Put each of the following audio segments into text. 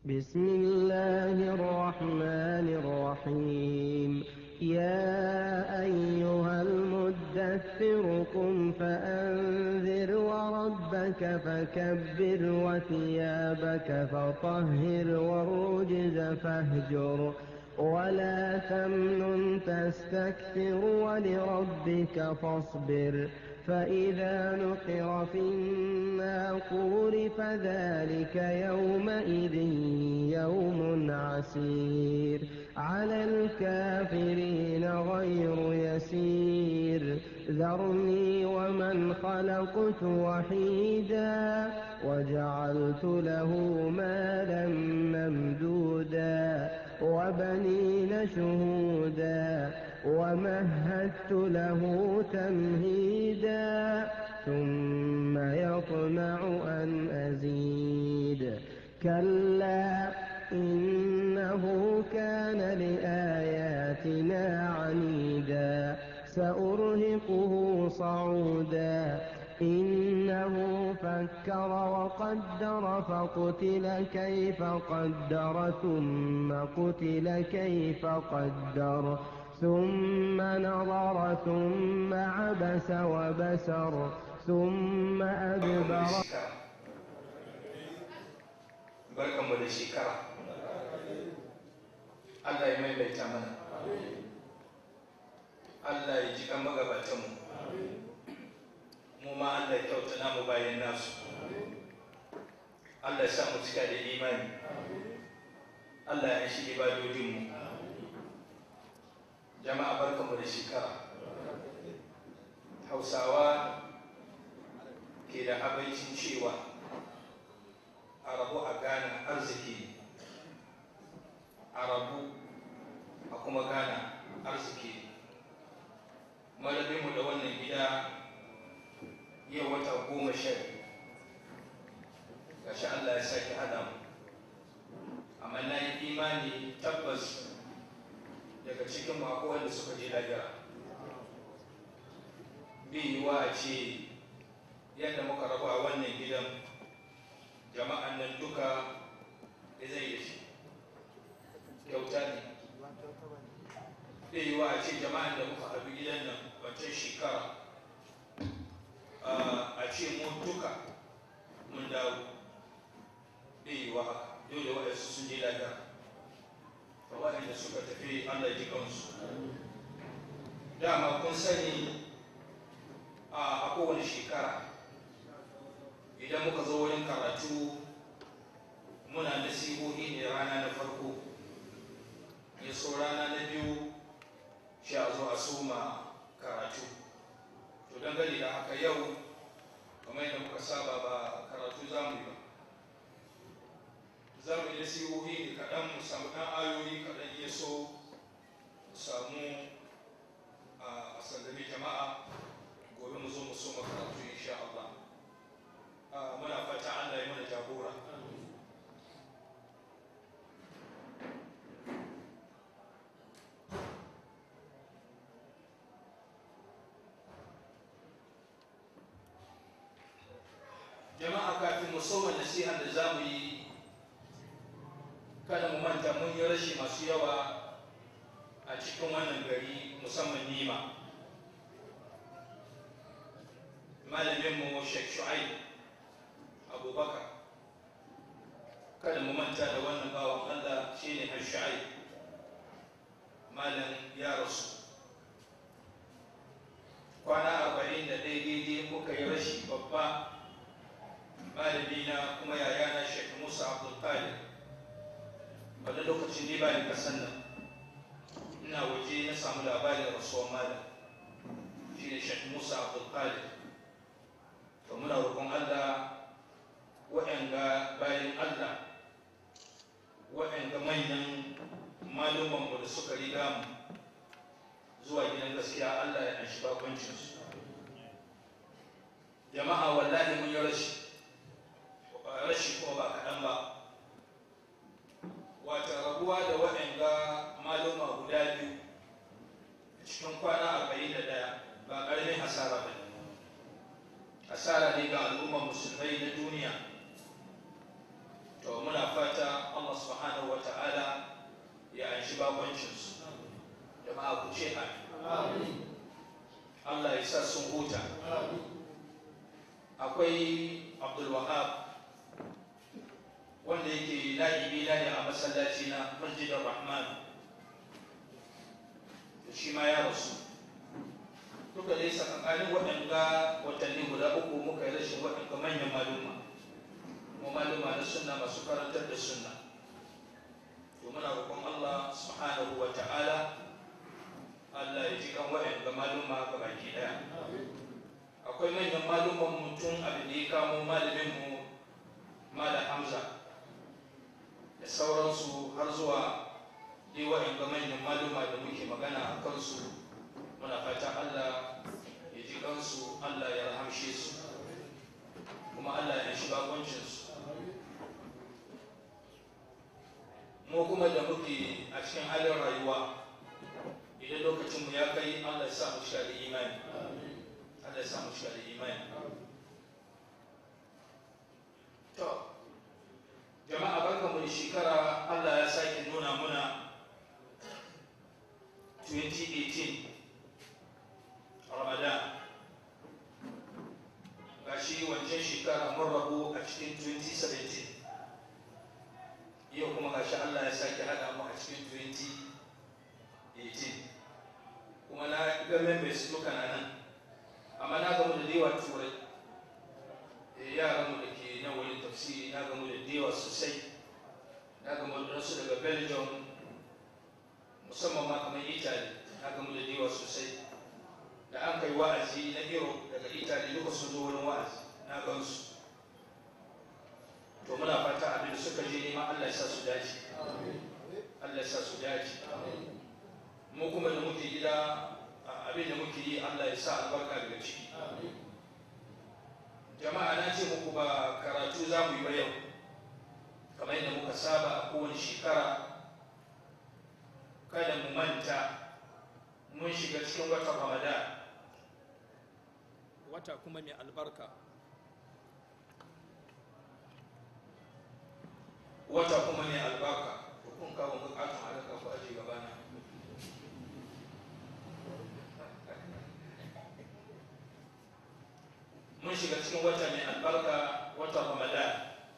بسم الله الرحمن الرحيم يا أيها المدثر قم فأنذر وربك فكبر وثيابك فطهر والرجز فاهجر ولا تمنن تستكثر ولربك فاصبر فإذا نقر في الناقور فذلك يومئذ يوم عسير على الكافرين غير يسير ذرني ومن خلقت وحيدا وجعلت له مالا ممدودا وبنين شهودا ومهدت له تمهيدا ثم يطمع أن أزيد كلا إنه كان لآياتنا عنيدا سأرهقه صعودا إنه فكر وقدر فقتل كيف قدر ثم قتل كيف قدر ثم نظر ثم عبس وبسر ثم أدبر barkanmu da shekara Allah ya maimaita mana Allah ya ji kan magabatanmu mu ma Allah ya kyauta namu bayan nasu Allah ya sa mu cika da imani Allah ya shi ibadodinmu jama'a barkanmu da shekara hausawa ke da abincin cewa a rabu a gane arziki a rabu a kuma gane arziki malabinmu da wannan gida yau wata goma sha gashi Allah ya sake hada mu amma na yi imani tabbas daga cikin mako wanda suka je lahira bi yiwa a ce yadda muka rabu a wannan gidan jama'an nan duka da zai da shi kyauta ne bi yiwa a ce jama'an da muka haɗu gidan nan wancan shekara a ce mu duka mun dawo bi yiwa haka dole waɗansu sun je lahira waɗanda suka tafi Allah ji kansu dama kun sani a kowane shekara idan muka zo wurin karatu muna nasihohi ne rana na farko ya so rana na biyu shi a zo a soma karatu to dangane da haka yau kamar yadda muka saba ba karatu za mu yi ba za mu yi nasihohi ne kaɗan mu samu ɗan ayoyi kaɗan iya so mu samu a sallami jama'a gobe mu zo mu so karatu insha Allah muna fata Allah ya mana jagora jama'a kafin mu soma nasiha da za mu yi kada mu manta mun yi rashi masu yawa a cikin wannan gari musamman nima malaminmu sheikh shu'aib abubakar kada mu manta da wannan bawan allah shine har shu'aib malam ya rasu kwana arba'in da ɗaya daidai muka yi rashi babba malamina kuma yayana sheikh musa abdulkadir wanda lokacin ne ba ni kasan nan ina waje na samu labarin rasuwar malam shi ne shek musa abdulkadir to muna roƙon allah waɗanga bayan allah waɗanga manyan malumanmu da suka riga mu zuwa gidan gaskiya allah ya anshi bakoncinsu jama'a wallahi mun yi rashi rashi kuma ba kaɗan ba wata rabuwa da waɗanda maluma guda biyu cikin kwana arba'in da ɗaya ba ƙaramin hasara ba hasara ne ga al'ummar musulmai na duniya to muna fata Allah subhanahu wa ta'ala ya anshi bakoncinsu jama'a ku ce amin Allah ya sa sun huta akwai abdul wahab wanda yake na'ibi na ne a masallaci na masjidar rahman shi ma ya rasu duka dai sakankanin waɗanda watanni guda uku muka yi rashin waɗanda manyan maluma kuma maluma na sunna masu karantar da sunna to muna roƙon Allah subhanahu wa ta'ala Allah ya ji kan waɗanda maluma ga baki ɗaya akwai manyan maluman mutum abin da ya kamo malamin mu malam Hamza da sauransu har zuwa dai waɗanda manyan maluma da muke magana a kansu muna fatan Allah ya ji kansu Allah ya rahamshe su kuma Allah ya shi bakoncinsu mu kuma da muke a cikin halin rayuwa idan lokacinmu ya kai Allah ya sa mu shiga da imani Allah ya sa mu shiga da imani to jama'a barkamu da shekara Allah ya sake nuna muna 2018 ramadan gashi wancan shekara mun rabu a cikin 2017 yau kuma gashi Allah ya sake haɗa mu a cikin 2018 kuma na ga members duka na nan amma na gamu da dewa turai yaran mu da ke nan wani tafsiri na gamu da dewa sosai na gamu da su daga belgium musamman ma kamar italy na gamu da dewa sosai da an kai wa'azi na europe daga italy duka sun zo wurin wa'azi na gansu to muna fata abin da suka je nema allah ya sa su dace allah ya sa su dace mu kuma da muke gida abin da muke yi allah ya sa albarka daga ciki jama'a na ce muku ba karatu za mu yi ba yau kamar yadda muka saba a kowane shekara kada mu manta mun shiga cikin watan ramadan wata kuma mai albarka wata kuma mai albarka kun kawo bukatun halaka ku aji gabana mun shiga cikin wata mai albarka wata ramadan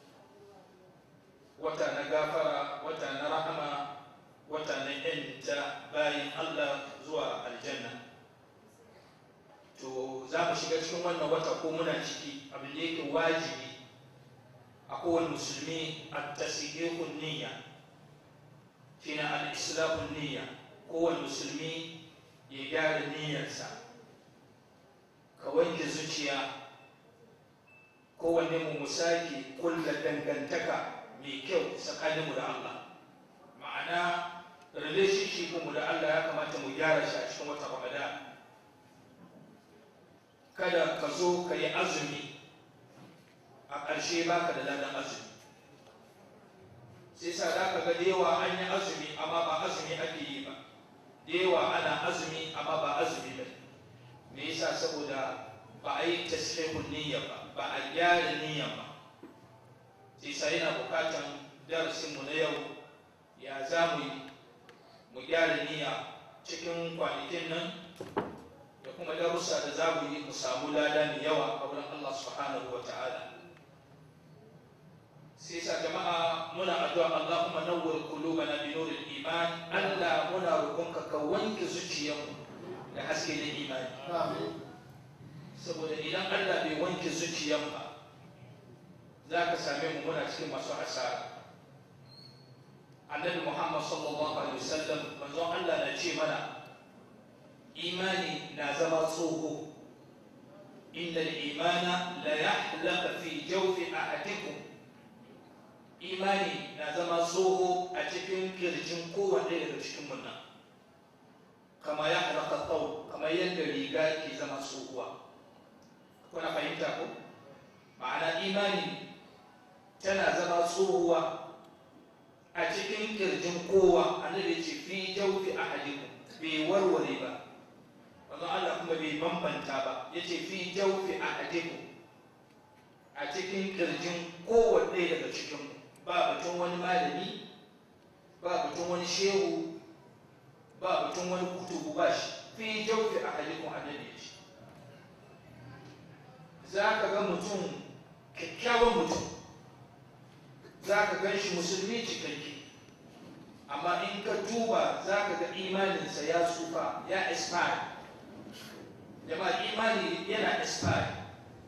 wata na gafara wata na rahama wata na yanta bayan allah zuwa aljanna to za mu shiga cikin wannan wata ko muna ciki abin da yake wajibi a kowane musulmi a tasihihun niyya shine al-islamun niyya kowane musulmi ya gyara niyyarsa ka wanke zuciya kowanne mu musaki kulla dangantaka mai kyau tsakaninmu da Allah ma'ana relationship mu da Allah ya kamata mu gyara shi a cikin wata Ramadan kada ka zo ka yi azumi a ƙarshe baka da ladan azumi sai sa da ka ga da yawa an yi azumi amma ba azumi ake yi ba da yawa ana azumi amma ba azumi ba me yasa saboda ba a yi tasfihun niyya ba ba a gyara niyya ba sai sa yana bukatan darasinmu na yau ya za mu yi mu gyara niyya cikin kwanakin nan da kuma darussa da za mu yi mu samu lada mai yawa a wurin Allah subhanahu wa ta'ala sai sa jama'a muna addu'a Allahumma nawwir qulubana bi nuril iman Allah muna roƙonka ka wanke zuciyarmu da haske na imani saboda idan Allah bai wanke zuciyar ba za ka same mu muna cikin masu hasara annabi Muhammad sallallahu alaihi wasallam manzon Allah na ce mana imani na zama tsoho inda imana la yahlaka fi jawfi ahadikum imani na zama tsoho a cikin kirjin kowanne daga cikin mun nan kama ya halaka tsawo kamar yadda riga ke zama tsohuwa kuna fahimta ko ma'ana imani tana zama tsohuwa a cikin kirjin kowa annabi ce fi jawfi ahadikum bai warware ba wanzu Allah kuma bai bambanta ba ya ce fi jawfi ahadikum a cikin kirjin kowanne daga cikin ba batun wani malami ba batun wani shehu ba batun wani kutubu ba shi fi jaufi a halikun annabi shi za ka ga mutum kyakkyawan mutum za ka gan shi musulmi cikakke amma in ka duba za ka ga imaninsa ya tsufa ya expire jama'a imani yana expire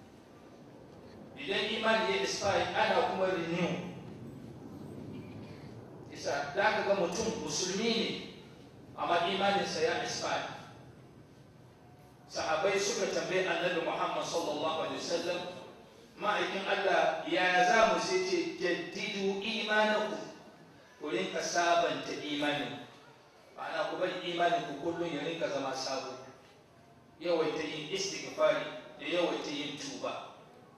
idan imani ya expire ana kuma renew isa za ka ga mutum musulmi ne amma imaninsa ya expire sahabai suka tambayi annabi muhammad sallallahu alaihi wasallam ma'aikin allah ya za mu sai ce jaddidu imanaku ku rinka sabanta imanin ma'ana ku bari imanin ku kullum ya rinka zama sabo yawaita yin istighfari da yawaita yin tuba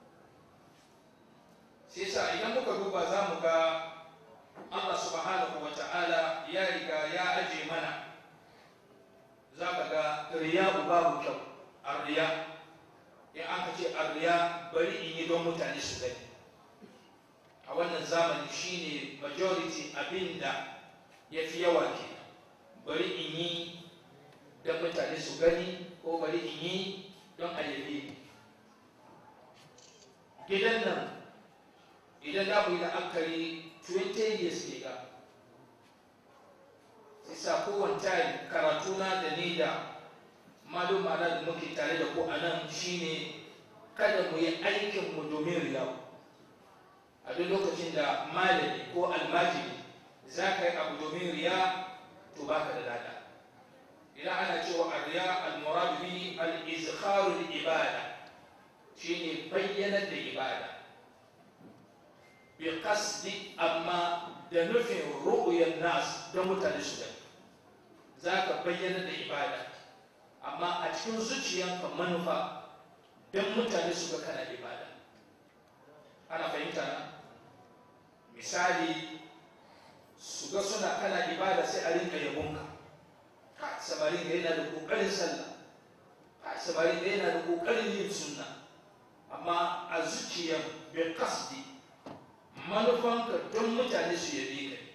sai sa idan muka duba za mu ga Allah subhanahu wa ta'ala ya riga ya aje mana za ka ga riya babu kyau arriya in an ka ce arriya bari in yi don mutane su gani a wannan zamani shine majority abinda ya fi yawa ke bari in yi don mutane su gani ko bari in yi don ayyabe gidan nan idan za mu yi la'akari 20 years ke ga isa kowane tayi karatuna da ni da maluma da muke tare da ku a nan shine kada mu yi aikinmu domin riyawa a duk lokacin da malami ko almajiri za ka yi abu domin riya to baka da lada idan ana cewa a riya almuradu bi al-izkharu ibada shine bayyanar da ibada bi qasdi amma da nufin ru'yan nas don mutane su gani za ka bayyana da ibada amma a cikin zuciyanka manufa don mutane su ga kana ibada ana fahimta na misali su ga suna kana ibada sai a rinka yabonka ka samarin ga yana da kokarin sallah ka samarin ga yana da kokarin yin sunna amma a zuciyar bai kasdi manufanka don mutane su yabe ka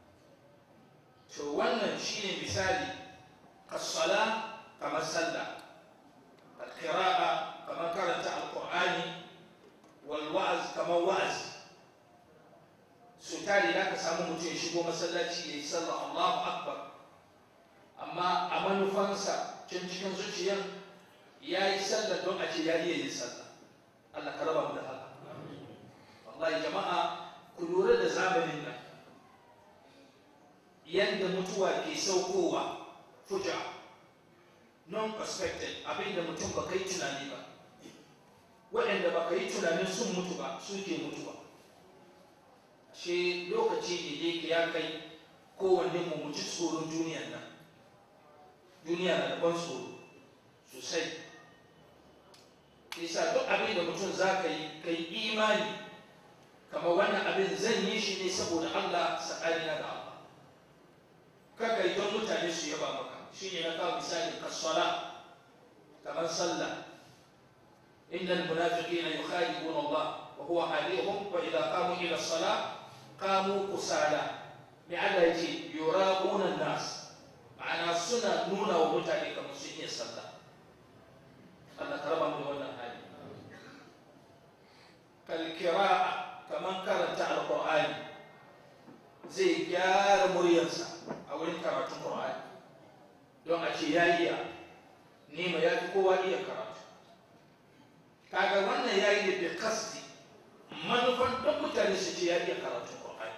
to wannan shine misali kasala kamar sallah alkira'a kamar karanta alkur'ani walwa'az kamar wa'azi su tare da ka samu mutum ya shigo masallaci ya yi sallah Allahu Akbar amma a manufansa can cikin zuciyar ya yi sallah don a ce ya iya yin sallah Allah ka raba mu da haka wallahi jama'a ku lura da zamanin nan yadda mutuwa ke saukowa fuja non-expected abinda mutum ba kai tunani ba waɗanda ba ka yi tunanin sun mutu ba suke mutuwa shi lokaci ne da ya kai kowanne mu mu ji tsoron duniyan nan duniya na da ban tsoro sosai isa duk abin da mutum za ka yi ka yi imani kama wannan abin zan yi shi ne saboda Allah sa'adina da Allah kaka yi don mutane su yaba maka shi ne na kawo misali kaswala kamar sallah إن المنافقين يخادعون الله وهو حليهم وإذا قاموا إلى الصلاة قاموا كسالى لعل يجي يراقون الناس معنى سنة نونا ومتعني كمسيحية صلى الله كرم من ولا هذه كالقراءة كمان كانت على القرآن زي جار مريانسا أو إن كانت القرآن don a ce ya iya nema ya fi kowa iya karatu kaga wannan ya yi da kasti manufan don mutane su ce ya iya karatun ƙwaƙari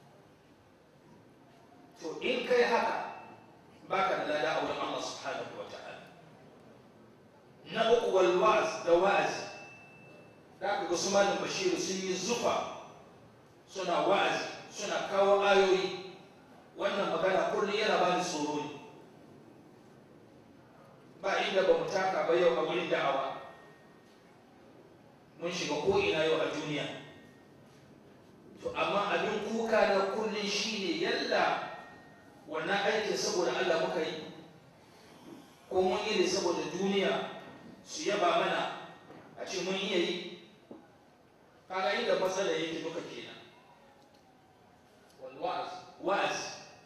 to in kai haka baka da lada a wurin Allah subhanahu wa ta'ala na uku wal wa'az da wa'azi da aka ga su malam bashiru sun yi zufa suna wa'azi suna kawo ayoyi wannan magana kullum yana bani tsoro ne ba inda ba mu taka ba yau a wurin da'awa mun shiga ko'ina yau a duniya to amma abin kuka na kullum shi ne yalla wannan aikin saboda Allah muka yi ko mun yi ne saboda duniya su yaba mana a ce mun iya yi kaga inda matsala yake duka kenan wa'az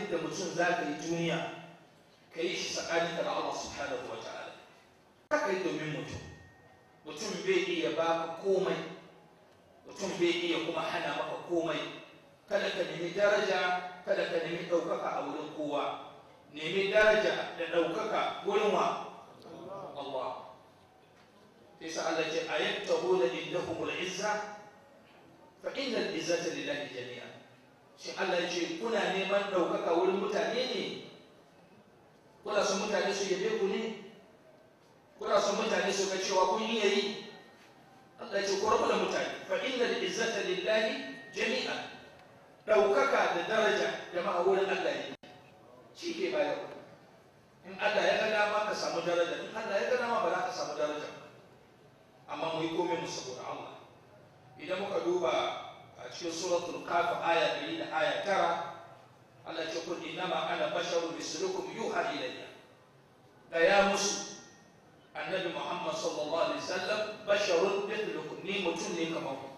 abin da mutum za ka yi duniya ka yi shi tsakaninka da Allah subhanahu wa ta'ala ka yi domin mutum mutum bai iya baka komai mutum bai iya kuma hana maka komai kada ka nemi daraja kada ka nemi ɗaukaka a wurin kowa nemi daraja da ɗaukaka wurin wa Allah sai sa Allah ce ayattahu la indahum al-izza fa inna al-izzata lillahi jami'a shi Allah ce kuna neman ɗaukaka wurin mutane ne kuna son mutane su yabe ku ne kuna son mutane su ga cewa kun iya yi Allah ce ku rabu da mutane fa inna al-izzata lillahi jami'an ɗaukaka da daraja jama'a wurin Allah ne shi ke bayarwa in Allah ya ga dama ka samu daraja in Allah ya ga dama ba za ka samu daraja amma mu yi komai mu saboda Allah idan muka duba a cikin suratul kaf aya 100 da aya 9 Allah ya ce kun innama ana basharun mislukum yuha ilayya da ya musu annabi Muhammad sallallahu alaihi wasallam basharun mithlukum ni mutum ne kamar ku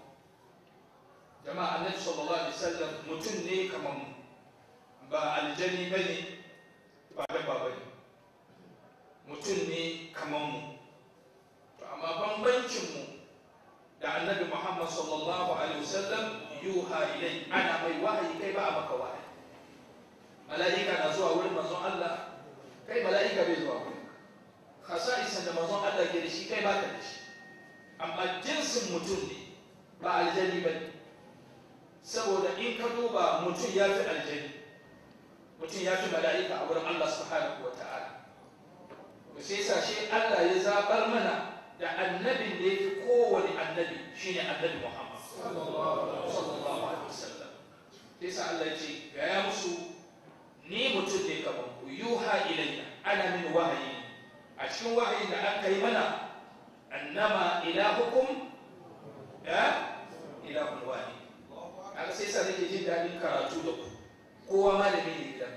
jama'a annabi sallallahu alaihi wasallam mutum ne kamar mu ba aljani bane ba dabba bane mutum ne kamar mu to amma bambancin mu da annabi Muhammad sallallahu alaihi wasallam yuha ilai ana mai wahayi kai ba a maka wahayi mala'ika na zuwa wurin manzon Allah kai mala'ika bai zuwa wurin khasa'isan da manzon Allah ke da shi kai baka da shi amma jinsin mutum ne ba aljani bane saboda in ka duba mutum ya fi aljani mutum ya fi mala'ika a wurin Allah subhanahu wa ta'ala to sai sa shi Allah ya zabar mana da annabin da yake kowane annabi shine annabi Muhammad sallallahu alaihi wasallam sai sa Allah ya ce ga ya musu ni mutum ne kamar ku yuha ilayya ana min wahayi a cikin wahayin da aka yi mana annama ilahukum ya ilahun wahid haka sai sa nake jin daɗin karatu da ku kowa malami ne gidan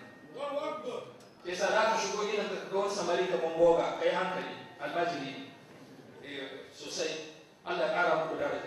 sai sa za ka shigo gidan ka ga wani samari kamar boga kai hankali almajiri sosai Allah ya ƙara muku daraja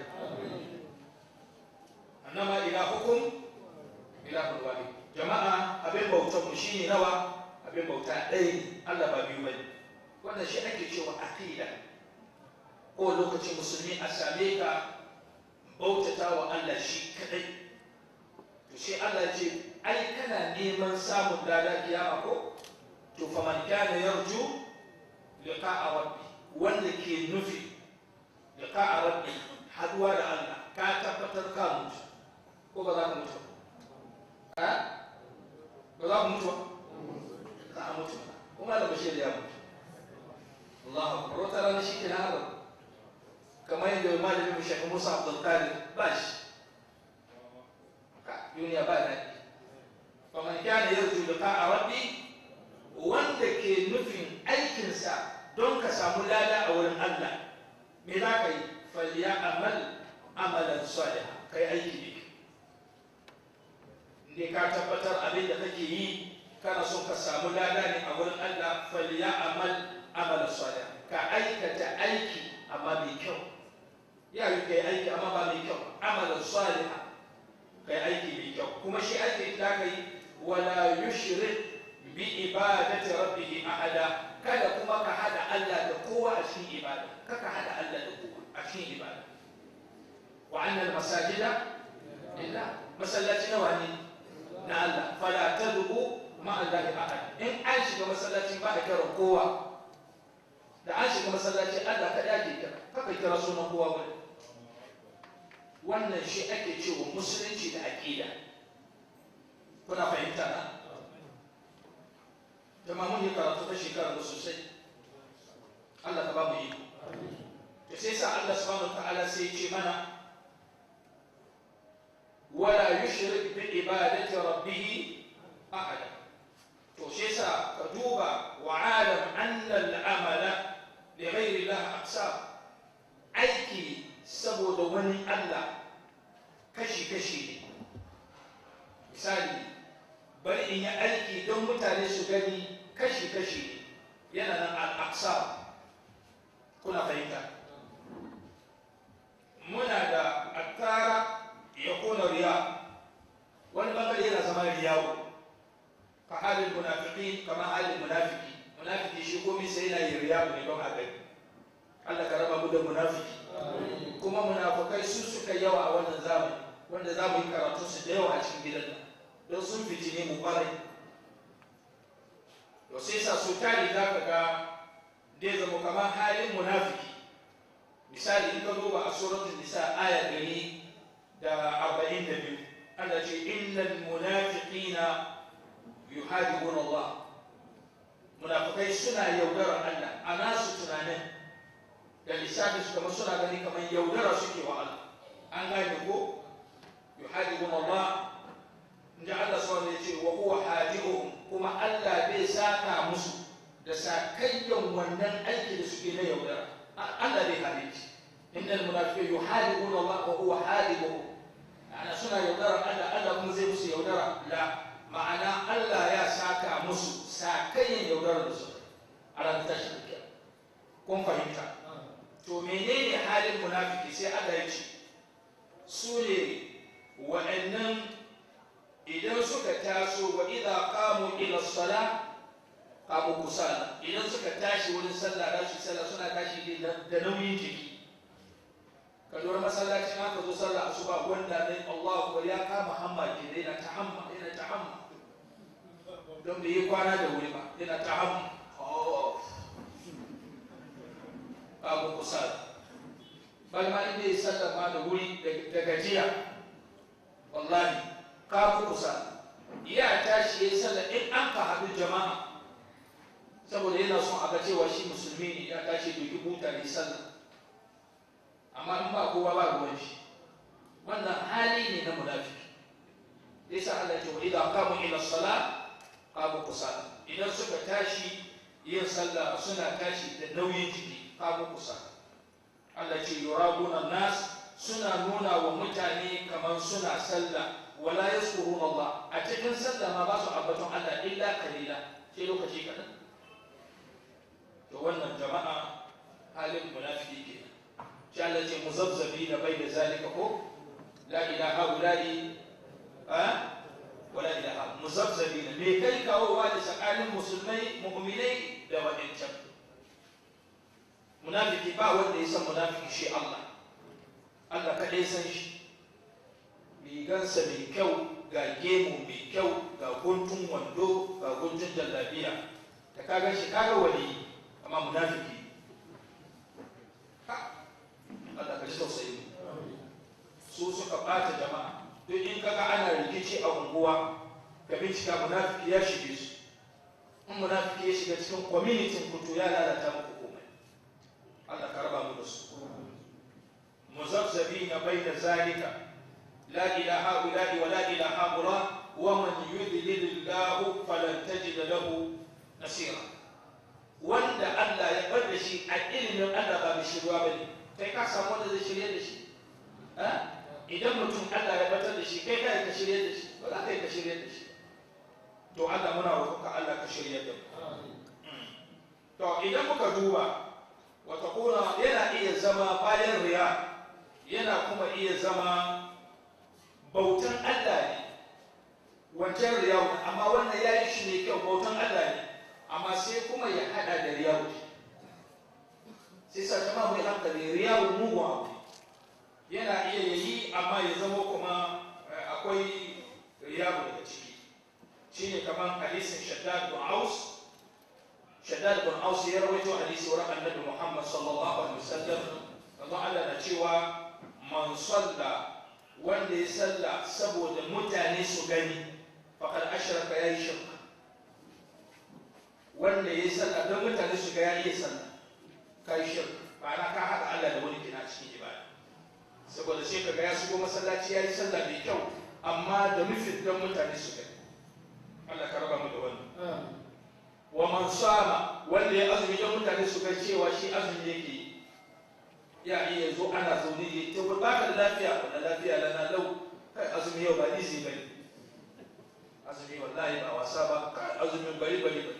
annama ilahukum ilahun wahid jama'a abin bautar mu shine nawa abin bauta ɗaya ne Allah ba biyu bane wannan shi ake cewa aqida ko lokacin musulmi a same ka bautata wa Allah shi kadai to sai Allah ce ai kana neman samun dada kiyama ko to fa man kana yarju liqa'a rabbi wanda ke nufi liqa'a rabbi haduwa da Allah ka tabbatar ka mutu ko ba za ka mutu ba ba za ku mutu za a mutu kuma da bashir ya mutu Allah akbar wata rana shi ke na haɗa kamar yadda malamin shekaru Musa Abdul Qadir ba shi duniya ba daɗi faman kana yarju liqa'a rabbi wanda ke nufin aikinsa don ka samu lada a wurin Allah me za ka yi falya amal amalan salih kai aiki ne ne ka tabbatar abin da kake yi kana son ka samu lada ne a wurin Allah falya amal amalan salih ka aikata aiki amma mai kyau ya yi kai aiki amma ba mai kyau amalan salih kai aiki mai kyau kuma shi aiki da kai wala yushrik bi ibadati rabbih ahada kada kuma ka hada Allah da kowa a cikin ibada kaka hada Allah da kowa a cikin ibada wa anna al-masajida lillah masallaci nawa ne na Allah fala tadbu ma Allah ahad in an shiga masallaci ba a kira kowa da an shiga masallaci Allah kada ya kira kaka kira sunan kowa bane wannan shi ake cewa musulunci da aƙida kuna fahimta na jama'a mun yi karatu ta shekara da sosai Allah ka ba mu yi to sai sa Allah subhanahu ta'ala sai ce mana wala yushrik bi ibadati rabbih ahada to sai sa ka duba wa alam anna al-amala li ghayri Allah aqsam aiki saboda wani Allah kashi-kashi ne misali bari in yi aiki don mutane su gani kashi-kashi ne yana nan al'aksa kuna fahimta muna da attara ya kona riya wani bangare yana zama riyawo ka halin munafiqin kamar halin munafiki munafiki shi komai sai yana yin riya ne don a gani Allah ka raba mu da munafiki kuma munafukai su suka yawa a wannan zamani wanda za mu yi karatu su da yawa a cikin gidan nan don sun fitine mu kwarai to sai sa su tari za ka ga dai zama kamar halin munafiki misali in ka duba a suratul nisa aya gari da arba'in da biyu Allah ce innal munafiqina yuhadibuna Allah munafikai suna yaudarar Allah a nasu tunanin da lissafin su kamar suna gani kamar yaudara suke wa Allah an gane ko yuhadibun Allah inda Allah subhanahu ya ce wa huwa hadi'uhum kuma Allah bai saka musu da sakayyan wannan aiki da suke na yaudara Allah bai hade shi innal munafiqina yuhadibun Allah wa huwa hadibuhum ana suna yaudara Allah Allah kuma zai musu yaudara la ma'ana Allah ya saka musu sakayyan yaudara da su a ranar tashin kun fahimta to menene halin munafiki sai Allah ya ce su ne wa'annan idan suka taso wa idza qamu ila sala qamu kusala idan suka tashi wurin sallah da su sallah suna tashi da nauyin jiki ka lura masallacin aka zo sallah asuba wanda ne Allah ko ya kama hamma ke yana ta hamma yana ta hamma don bai yi kwana da wuri ba yana ta hamma babu kusa bal ma inda ya sallama da wuri da gajiya wallahi kafu kusa ya tashi ya sallah in an ka haɗu jama'a saboda yana son a ga cewa shi musulmi ne ya tashi da yi buta ne sallah amma in ba kowa ba ruwan shi wannan hali ne na munafiki yasa Allah ya ce wa idan qamu ila salat qamu kusa idan suka tashi yin sallah suna tashi da nauyin jiki kamu kusa Allah ce yurabuna nas suna nuna wa mutane kamar suna sallah wala yaskurun Allah a cikin sallah ma ba su ambaton Allah illa kalila sai lokaci kaɗan to wannan jama'a halin munafiki ke shi Allah ce muzabzabi na bai da zalika ko la ilaha ula'i a wala ilaha muzabzabi na me kai kawowa da tsakanin musulmai mu'minai da wadancan munafiki ba wanda ya san munafiki shi Allah Allah kaɗai san shi rigansa mai kyau ga gemu mai kyau ga guntun wando ga guntun jallabiya da kaga shi kaga wali amma munafiki Allah ka ji tausayi su suka ɓata jama'a duk in kaga ana rikici a unguwa ka bincika munafiki ya shige su in munafiki ya shiga cikin kwamitin kutu ya lalata muku Allah ka raba mu da su muzabzabina baina zalika la ilaha illa wa la ilaha illa wa man yudlilillahu falan tajid lahu nasira wanda Allah ya bar da shi a ilimin Allah ba mai shirwa bane kai ka samu wanda zai shirye da shi idan mutum Allah ya batar da shi kai kai ka shirye da shi ba za ka yi ka shirye da shi to Allah muna roƙonka Allah ka shirye da mu to idan muka duba watakuna yana iya zama bayan riya yana kuma iya zama bautan Allah ne wancan riya amma wannan ya yi shi ne kyau bautan Allah ne amma sai kuma ya hada da riya sai sa jama mai hankali riya mugu abu yana iya yayi amma ya zama kuma akwai riya daga ciki shine kamar hadisin shaddad bin aus shaddad bin aus ya rawaito hadisi wurin annabi muhammad sallallahu alaihi wasallam Allah Allah na cewa man salla wanda ya salla saboda mutane su gani faqad ashraka yayi shirka wanda ya salla don mutane su ga ya iya salla kai shirka ma'ana ka haɗa Allah da wani kina cikin ibada saboda sai kaga ya shigo masallaci ya yi sallah mai kyau amma da nufin don mutane su gani Allah ka raba mu da wannan wa man sama wanda ya azumi don mutane su ga cewa shi azumi yake yi ya iya zo ana zaune ne ta ba ka da lafiya ba da lafiya lana lau kai azumi yau ba izi bane azumi wallahi ba wasa ba kai azumin bari bari bari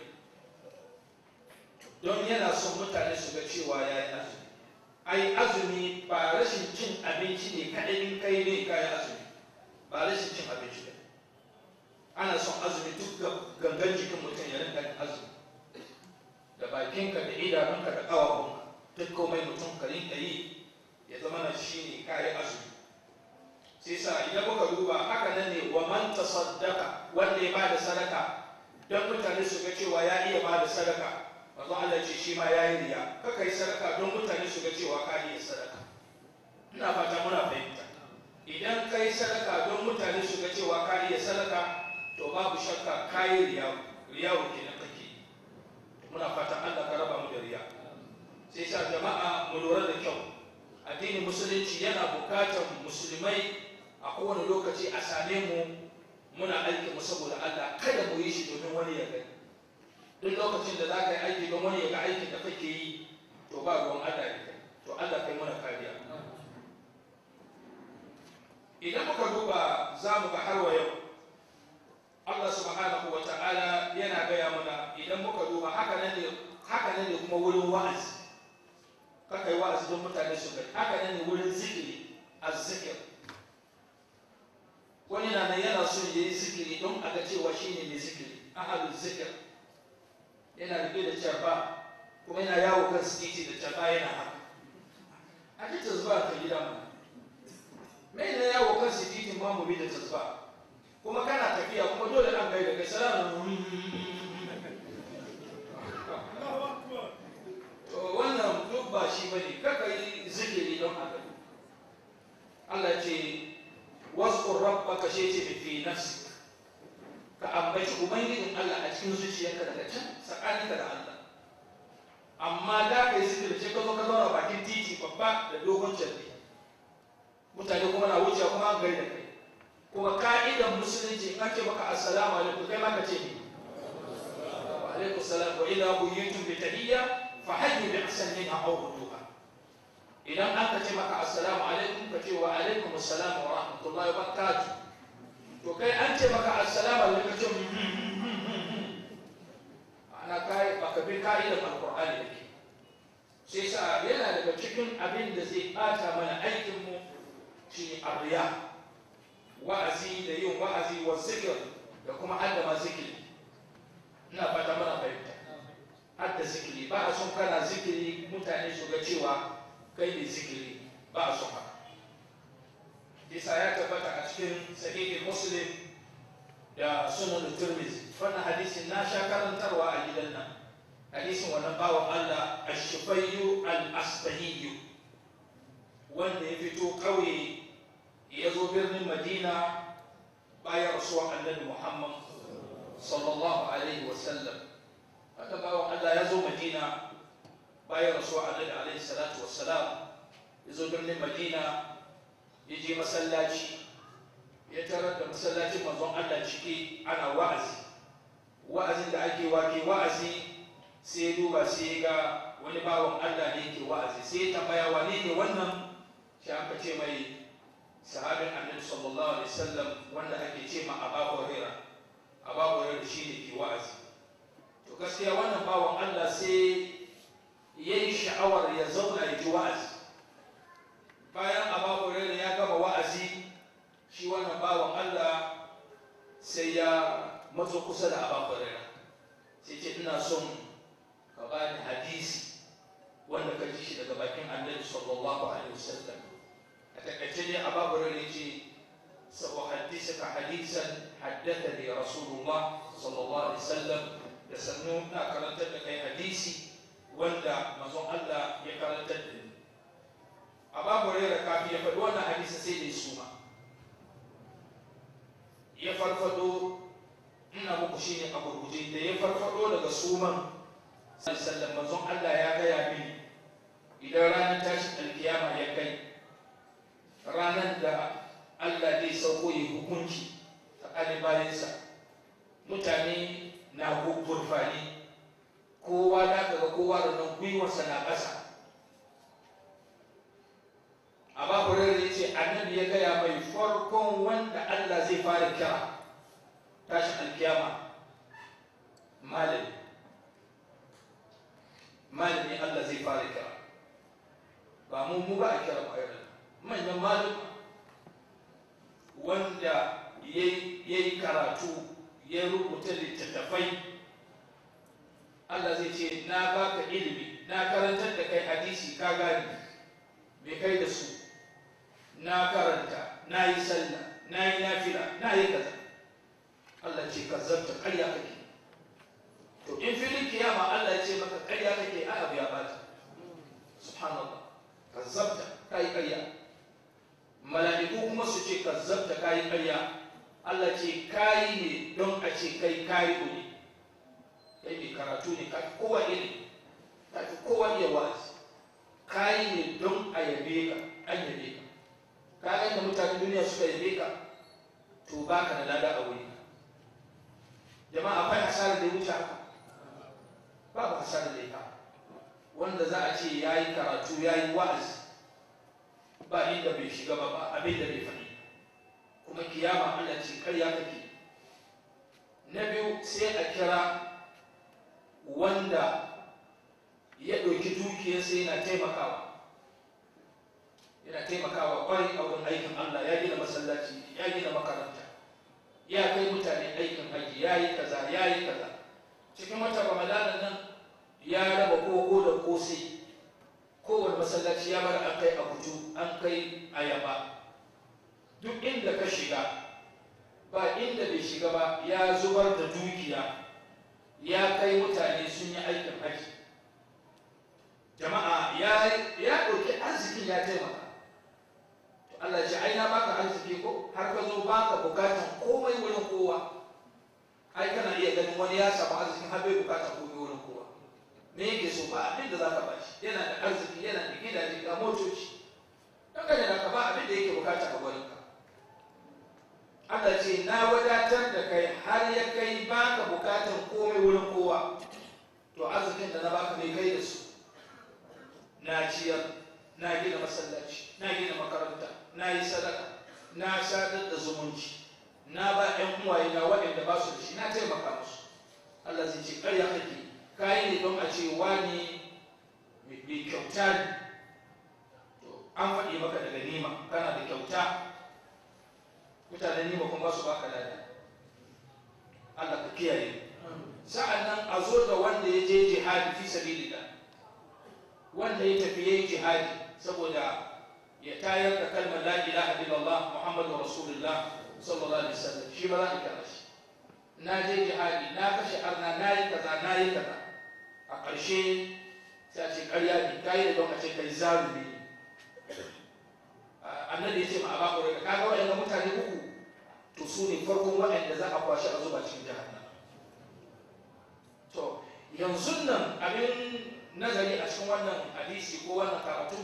don yana son mutane su ga cewa ya yi azumi ai azumi ba rashin cin abinci ne kaɗai in kai ne kayan azumi ba rashin cin abinci ne ana son azumi duk gangan idanunka da ƙawahunka duk komai mutum ka rinka yi ya zama na shi ne kayi azumi sai sa idan muka duba haka nan ne wa man tasaddaqa wanda ya bada sadaka don mutane su ga cewa ya iya bada sadaka manzo Allah ce shi ma yayi riya kaka yi sadaka don mutane su ga cewa ka iya sadaka ina fata muna fahimta idan ka yi sadaka don mutane su ga cewa ka iya sadaka to babu shakka ka yi riya riya kenan kake muna fatan Allah ka raba mu da riya sai sa jama'a mu lura da kyau addinin musulunci yana bukatar musulmai a kowane lokaci a same mu muna aiki mu saboda Allah kada mu yi shi domin wani ya gani duk lokacin da za ka yi aiki don wani ya ga aikin da kake yi to ba ruwan Allah ya kai to Allah kai mana kariya idan muka duba za mu ga har wa yau Allah subhanahu wa ta'ala yana gaya mana idan muka duba haka nan ne haka nan ne kuma wurin wa'azi kaka yi wa'azi don mutane su gani haka nan ne wurin zikiri azzikir wani na nan yana so ya yi zikiri don a ga cewa shi ne mai zikiri ahalul zikir yana rike da carba kuma yana yawo kan titi da carba yana haka a ji tazba ka gida mu mai na yawo kan titi ma mu bi da tazba kuma kana tafiya kuma dole an gaida kai salamu to wannan duk ba shi bane kaka yi zikiri don haka Allah ce wasu rabbaka shi ce fi nafsi ka ambaci ubangijin Allah a cikin zuciyarka daga can tsakaninka da Allah amma da ka yi zikiri ce ka zo ka zauna bakin titi babba da dogon carbi mutane kuma na wuce kuma an gaida kai kuma ka'idan musulunci an ce maka assalamu alaikum kai ma ka ce ne wa alaikum salam wa idza buyitum bi tahiyya fa hayyu bi ahsani minha aw rudduha idan aka ce maka assalamu alaikum ka ce wa alaikum assalam wa rahmatullahi wa barakatuh to kai an ce maka assalamu alaikum ka ce ana kai baka bi ka'idan alqur'ani da ke sai sa yana daga cikin abin da zai bata mana aikin mu shi arriya wa'azi da yin wa'azi wa zikir da kuma hadda ma zikiri ina fata mana fahimta hadda zikiri ba a son kana zikiri mutane su ga cewa kai ne zikiri ba a son haka isa ya tabbata a cikin sahihin muslim da sunan turmizi wannan hadisin na sha karantarwa a gidan nan hadisin wannan bawan allah ashifayyu al-asbahiyyu wanda ya fito kauye ya zo birnin madina bayan rasuwa annabi muhammad sallallahu alaihi wasallam haka bawa allah ya zo madina bayan rasuwa annabi alaihi salatu wassalam ya zo birnin madina ya je masallaci ya tarar da masallacin manzon allah ciki ana wa'azi wa'azin da ake wake wa'azi sai ya duba sai ya ga wani bawan allah ne yake wa'azi sai ya tambaya wane ne wannan shi aka ce mai sahabin annabi sallallahu alaihi wasallam wanda ake ce ma Abu Hurairah Abu Hurairah shine ke wa'azi to gaskiya wannan bawan Allah sai yayi sha'awar ya zauna ya ji wa'azi bayan Abu Hurairah ya gama wa'azi shi wannan bawan Allah sai ya matso kusa da Abu Hurairah sai ce ina son ka bani hadisi wanda ka ji shi daga bakin annabi sallallahu alaihi wasallam أتكتني أبا هريرة سأحدثك حديثا حدثني رسول الله صلى الله عليه وسلم يسنون أكرنت لك حديثي وندا مزون الله يكرنت لك أبا هريرة كافي يفدونا حديث سيدي سوما يفرفدو ina muku shi ne a gurguje da ya farfado daga suman sallan manzon Allah ya gaya mini idan ranar tashin alkiyama ya kai ranar da Allah zai sauko yi hukunci tsakanin bayansa mutane na gurfani kowa da ga kowa da nan gwiwarsa na ƙasa a babu rarra ya ce annabi ya gaya mai farkon wanda Allah zai fara kira tashin alkiyama malami malami Allah zai fara kira ba mu mu ba a kira ba manyan maluma wanda ya yi karatu ya rubuta littattafai Allah zai ce na baka ilimi na karantar da kai hadisi ka gane me kai da su na karanta na yi sallah na yi nafila na yi kaza Allah ce kazzabta ƙarya kake to in filin kiyama Allah ya ce maka ƙarya kake ai abu ya bata subhanallah kazzabta kai ƙarya mala'iku kuma su ce kazzabta kai ƙarya Allah ce kai ne don a ce kai kai ne kai ne karatu ne ka kowa ne ka fi kowa iya wa'azi kai ne don a yabe ka an yabe ka ka ga mutanen duniya suka yabe ka to baka da lada a wuri jama'a akwai hasarar da ya wuce haka babu hasarar da ya wanda za a ce ya yi karatu ya yi wa'azi ba inda bai shiga ba ba abin da bai faɗi kuma kiyama Allah ce karya kake na biyu sai a kira wanda ya ɗauki dukiyarsa yana taimakawa yana taimakawa kwarai a wurin aikin Allah ya gina masallaci ya gina makaranta ya kai mutane aikin haji ya yi kaza ya yi kaza cikin wata ramadana nan ya raba koko da kosai kowane masallaci ya bar an kai abuju an kai ayaba duk inda ka shiga ba inda bai shiga ba ya zubar da dukiya ya kai mutane sun yi aikin haji jama'a ya ɗauki arzikin ya taimaka Allah ce ai na baka arziki ko har ka zo baka bukatan komai wurin kowa ai kana iya ganin wani ya samu arzikin har bai bukatan komai wurin kowa me yake so ba abin da zaka bashi yana da arziki yana da gidaje ga motoci dan ka da ka ba abin da yake bukata a gurin ka Allah ce na wadatar da kai har ya kai baka bukatan komai wurin kowa to arzikin da na baka mai kai da su na ciyar na gina masallaci na gina makaranta na yi sadaka na sadar da zumunci na ba ƴan uwaye na waɗanda ba su da shi na taimaka musu Allah zai ce ƙarya kake kayi ne don a ce wani mai kyauta ne to an faɗi maka daga nima kana da kyauta mutanen nima kuma ba su baka lada Allah ka kiyaye sa'an nan a zo da wanda ya je jihadi fi sabilillah wanda ya tafi yayin jihadi saboda ya tayar da kalmar la ilaha illallah muhammadu rasulullah sallallahu alaihi wasallam shi ba za a kira shi na je jihadi na kashe arna na yi kaza na yi kaza a ƙarshe sai a ce ƙarya ne ka yi da don a ce kai zarumi annabi ya ce ma aba ƙwarai ka ga waɗanda mutane uku to su ne farkon waɗanda za a kwashe a zuba cikin jahannam to yanzu nan abin nazari a cikin wannan hadisi ko wannan karatu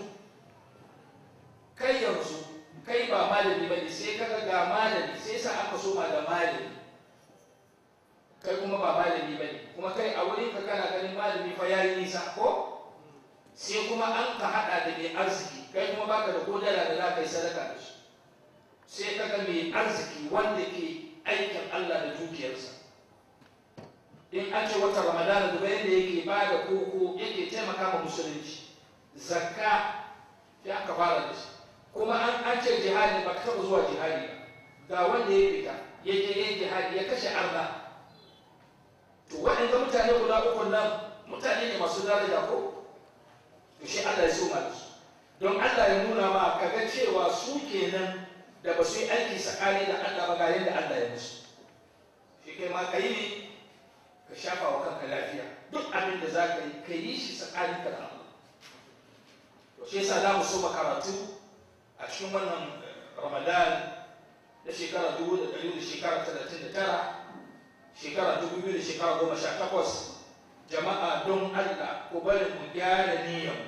kai yanzu kai ba malami bane sai kaga ga malami sai sa aka soma da malami kai kuma ba malami bane kuma kai a wurin ka kana ganin malami fa yayi nisa ko sai kuma an ka hada da mai arziki kai kuma baka da kodara da za ka yi sadaka da shi sai kaga mai arziki wanda ke aikin Allah da dukiyarsa in an ce wata ramadana da bayan da yake ba da koko yake taimaka ma musulunci zakka ya aka fara da shi kuma an an ce jihadi ba ka taɓa zuwa jihadi ba ga wanda ya fita ya je yin jihadi ya kashe arna to waɗanda mutane guda uku nan mutane ne masu daraja ko to shi Allah ya so ma da su don Allah ya nuna ma kaga cewa su kenan da ba su yi aiki tsakani da Allah ba ga yadda Allah ya musu shi kai ma kai ne ka shafa wa kanka lafiya duk abin da za ka yi ka yi shi tsakanin ka da Allah to shi yasa za mu so karatu a cikin wannan Ramadan da shekara dubu da ɗari da shekara talatin da tara shekara dubu biyu da shekara goma sha takwas jama'a don Allah ko bari mu gyara niyyar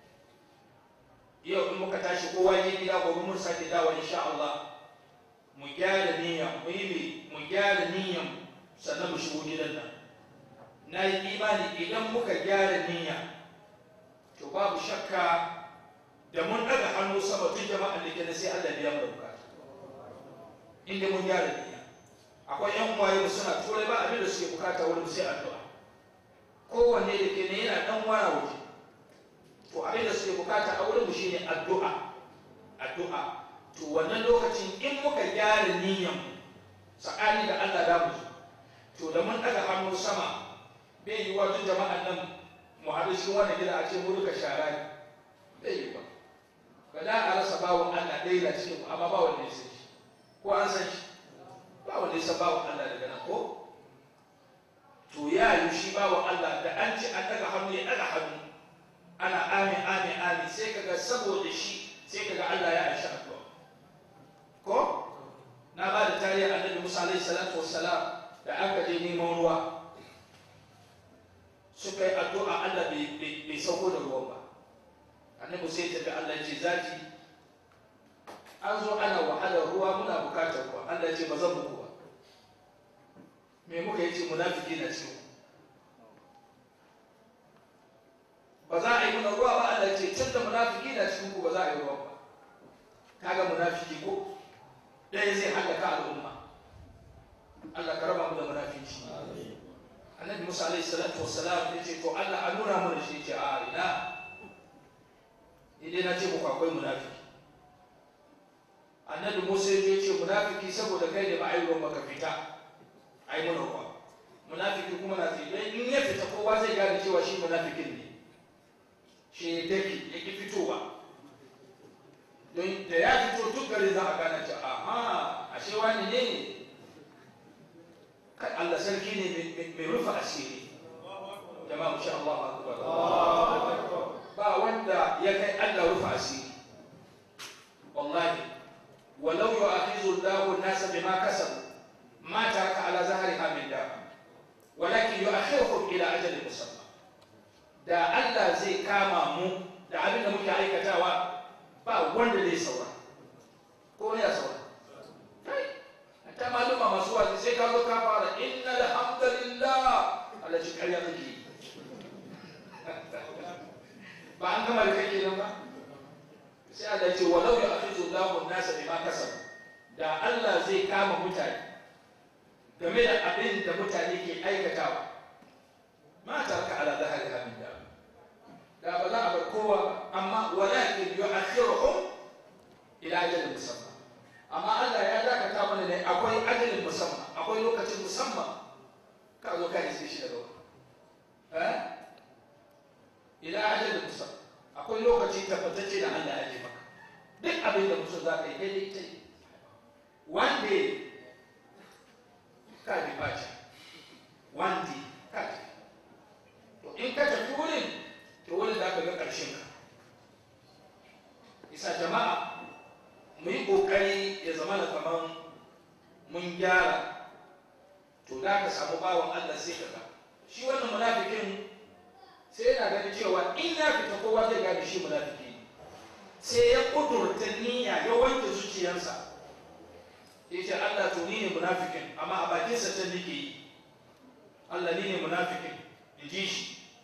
yau in muka tashi kowa je gida gobe mun sake dawo insha Allah mu gyara niyyar mu yi mu gyara niyyar sannan mu shigo gidan nan na yi imani idan muka gyara niyya to babu shakka da mun daga hannu sama tun jama'an da ke sai Allah biya mu da bukata inda mun gyara niyya akwai yan uwaye mu suna turai ba abin da suke bukata wurin sai addu'a kowanne da ke ne yana dan wara waje to abin da suke bukata a wurin mu shine addu'a addu'a to wannan lokacin in muka gyara niyyan tsakani da Allah da mu to da mun daga hannu sama bai yi wajen jama'an nan mu haɗu haɗu cikin wannan gida a ce mu duka shara ne bai yi ba ba da a rasa bawon Allah ɗaya na cikin amma ba wanda ya san shi ko an san shi ba wanda ya san bawon Allah daga nan ko to ya yi shi bawon Allah da an ce an daga hannu ya daga hannu ana amin amin amin sai kaga saboda shi sai kaga Allah ya aisha addu'a ko na ba da tarihi annabi Musa alaihi salatu wassalam da aka je neman ruwa suka yi addu'a Allah bai sauko da ruwan ba annabi sai tafi Allah ya ce zaki an zo ana wahalar ruwa muna bukatar ruwa Allah ya ce ba zan muku ba me muka yi ce munafiki na cikin ba za a yi muna ruwa ba Allah ya ce tun da munafiki na cikin ku ba za a yi ruwa ba kaga munafiki ko ɗaya zai halaka al'umma Allah ka raba mu da munafiki annabi Musa alaihi salatu wassalam ya ce to Allah a nuna mu da shi ce a ina idan na ce muku akwai munafiki annabi Musa ya ce munafiki saboda kai da ba a yi ruwan baka fita a yi mana ruwa munafiki kuma na ce dan in ya fita kowa zai gane cewa shi munafikin ne shi ya tafi ya ki fitowa don da ya fito duk gari za a gane ce aha ashe wani ne kai Allah sarki ne mai rufe asiri jama'a mu sha Allah akbar ba wanda ya kai Allah rufe asiri wallahi walau yu'akhidhu Allahu an-nasa bima kasabu ma taraka ala zahriha min dab walakin yu'akhiruhum ila ajalin musamma da Allah zai kama mu da abin da muke aikatawa ba wanda zai saura ko ne ya saura ta maluma masu wazi sai ka zo ka fara inna alhamdulillah Allah shi ƙarya kake ba an gama da kake nan ba sai Allah ce walau ya afizu Allahu nasa bima kasabu da Allah zai kama mutane game da abin da mutane ke aikatawa ma tarka ala zahari hamin da da ba za a bar kowa ba amma walakin yu'akhiruhum ila ajalin musamman amma Allah ya dakata mana ne akwai ajalin musamman akwai lokacin musamman ka zo ka iske shi da gaba eh ila ajalin musamman akwai lokaci tabbatacce da Allah ya ji maka duk abin da mutum za ka yi daidai ta yi one day ka bi baci one day ka ji to in ka tafi wurin to wurin za ka ga ƙarshen ka isa jama'a mu yi ƙoƙari ya zama da kamar mun gyara to da ka samu bawan Allah sai ka ga shi wannan munafikin sai yana ganin cewa in ya fita kowa zai gane shi munafiki ne sai ya kudurta niyya ya wanke zuciyarsa ya ce Allah to ni ne munafikin amma a bakinsa can nake yi Allah ni ne munafikin in ji shi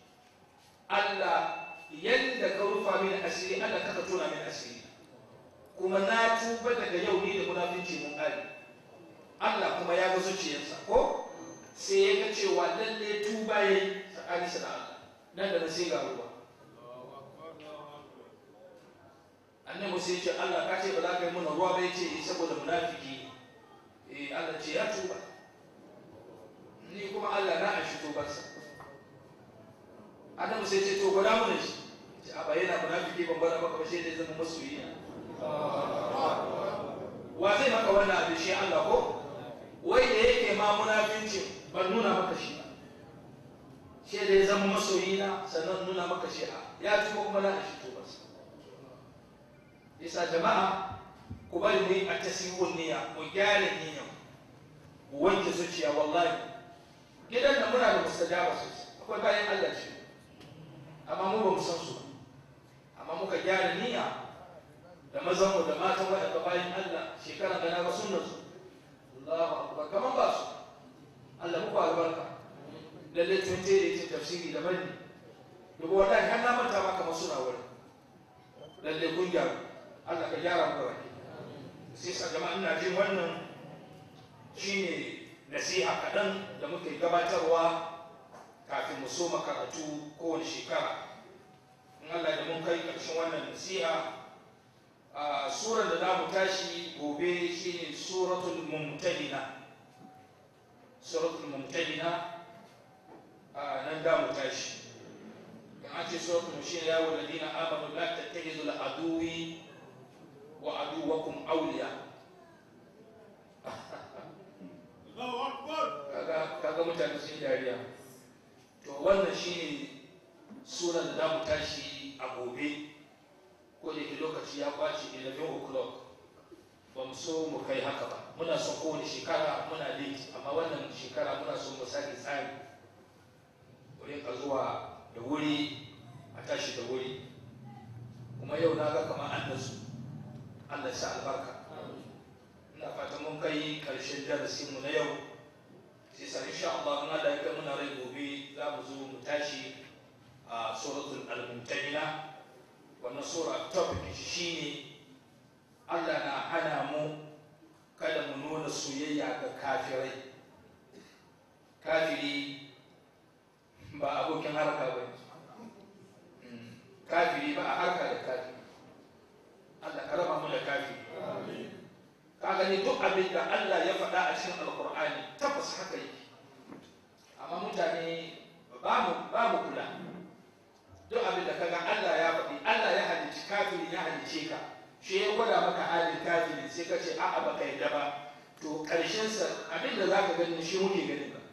Allah yadda ka rufa mini asiri Allah ka tona mini asiri kuma na tuba daga yau ni da munafinci mun ƙare Allah kuma ya ga zuciyarsa ko sai ya ga cewa lalle tuba yayi tsakaninsa da Allah nan da na sai ga ruwa annabi sai ce Allah ka ce ba za ka yi mana ruwa ba yace saboda munafiki eh Allah ce ya tuba ni kuma Allah na ashi tubarsa annabi sai ce to gwada mana shi ce a bayyana munafiki ban gwada maka ba shi zai zama masoyi wa zai maka wannan abin shi Allah ko wai da yake ma munafinci ban nuna maka shi ba shi da ya zama masoyi na sannan nuna maka shi a ya tuba kuma na ashi tubarsa isa jama'a ku bari mu yi a tasihun niyya mu gyara niyya mu wanke zuciya wallahi gidan da muna da mustajaba sosai akwai bayan Allah shi amma mu ba mu san su amma muka gyara niyya da mazan mu da matan waɗanda bayan Allah shekara da na ga sunnar su Allahu akbar kaman ba su Allah muku albarka lalle tun te da yake tafsiri daban ne dubu wallahi har na manta ma kamar suna wurin lalle kun gyaru Allah ka gyara mu baki sai sa jama'a ina jin wannan shine nasiha kaɗan da muke gabatarwa kafin mu soma karatu kowane shekara in Allah da mun kai ƙarshen wannan nasiha a surar da za mu tashi gobe shine suratul mumtahina suratul mumtahina a nan da mu tashi in an ce suratul mushir ya wa ladina amanu la tattakhidhu al aduwi wa aduwakum awliya kaga kaga mutane sun dariya to wannan shine sunan da za mu tashi a gobe ko da ke lokaci ya kwace 11 o'clock ba mu so mu kai haka ba muna son kowane shekara muna late amma wannan shekara muna so mu sake tsari mu rinka zuwa da wuri a tashi da wuri kuma yau na ga kamar an nasu Allah ya sa albarka ina fatan mun kai karshen darasin mu na yau sai sa insha Allah in Allah ya kai muna rai gobe za mu zo mu tashi a suratul al-mumtahina wannan sura topic shi ne Allah na hana mu kada mu nuna soyayya ga kafirai kafiri ba abokin harka ba kafiri ba a harka da kafiri Allah ka raba mu da kafiri ka gani duk abin da Allah ya faɗa a cikin alkur'ani tabbas haka yake amma mutane ba mu ba mu kula duk abin da kaga Allah ya faɗi Allah ya halicci kafiri ya halicce ka shi ya gwada maka halin kafiri sai ka ce a'a baka yadda ba to karshen sa abin da zaka gani shi muke gani ba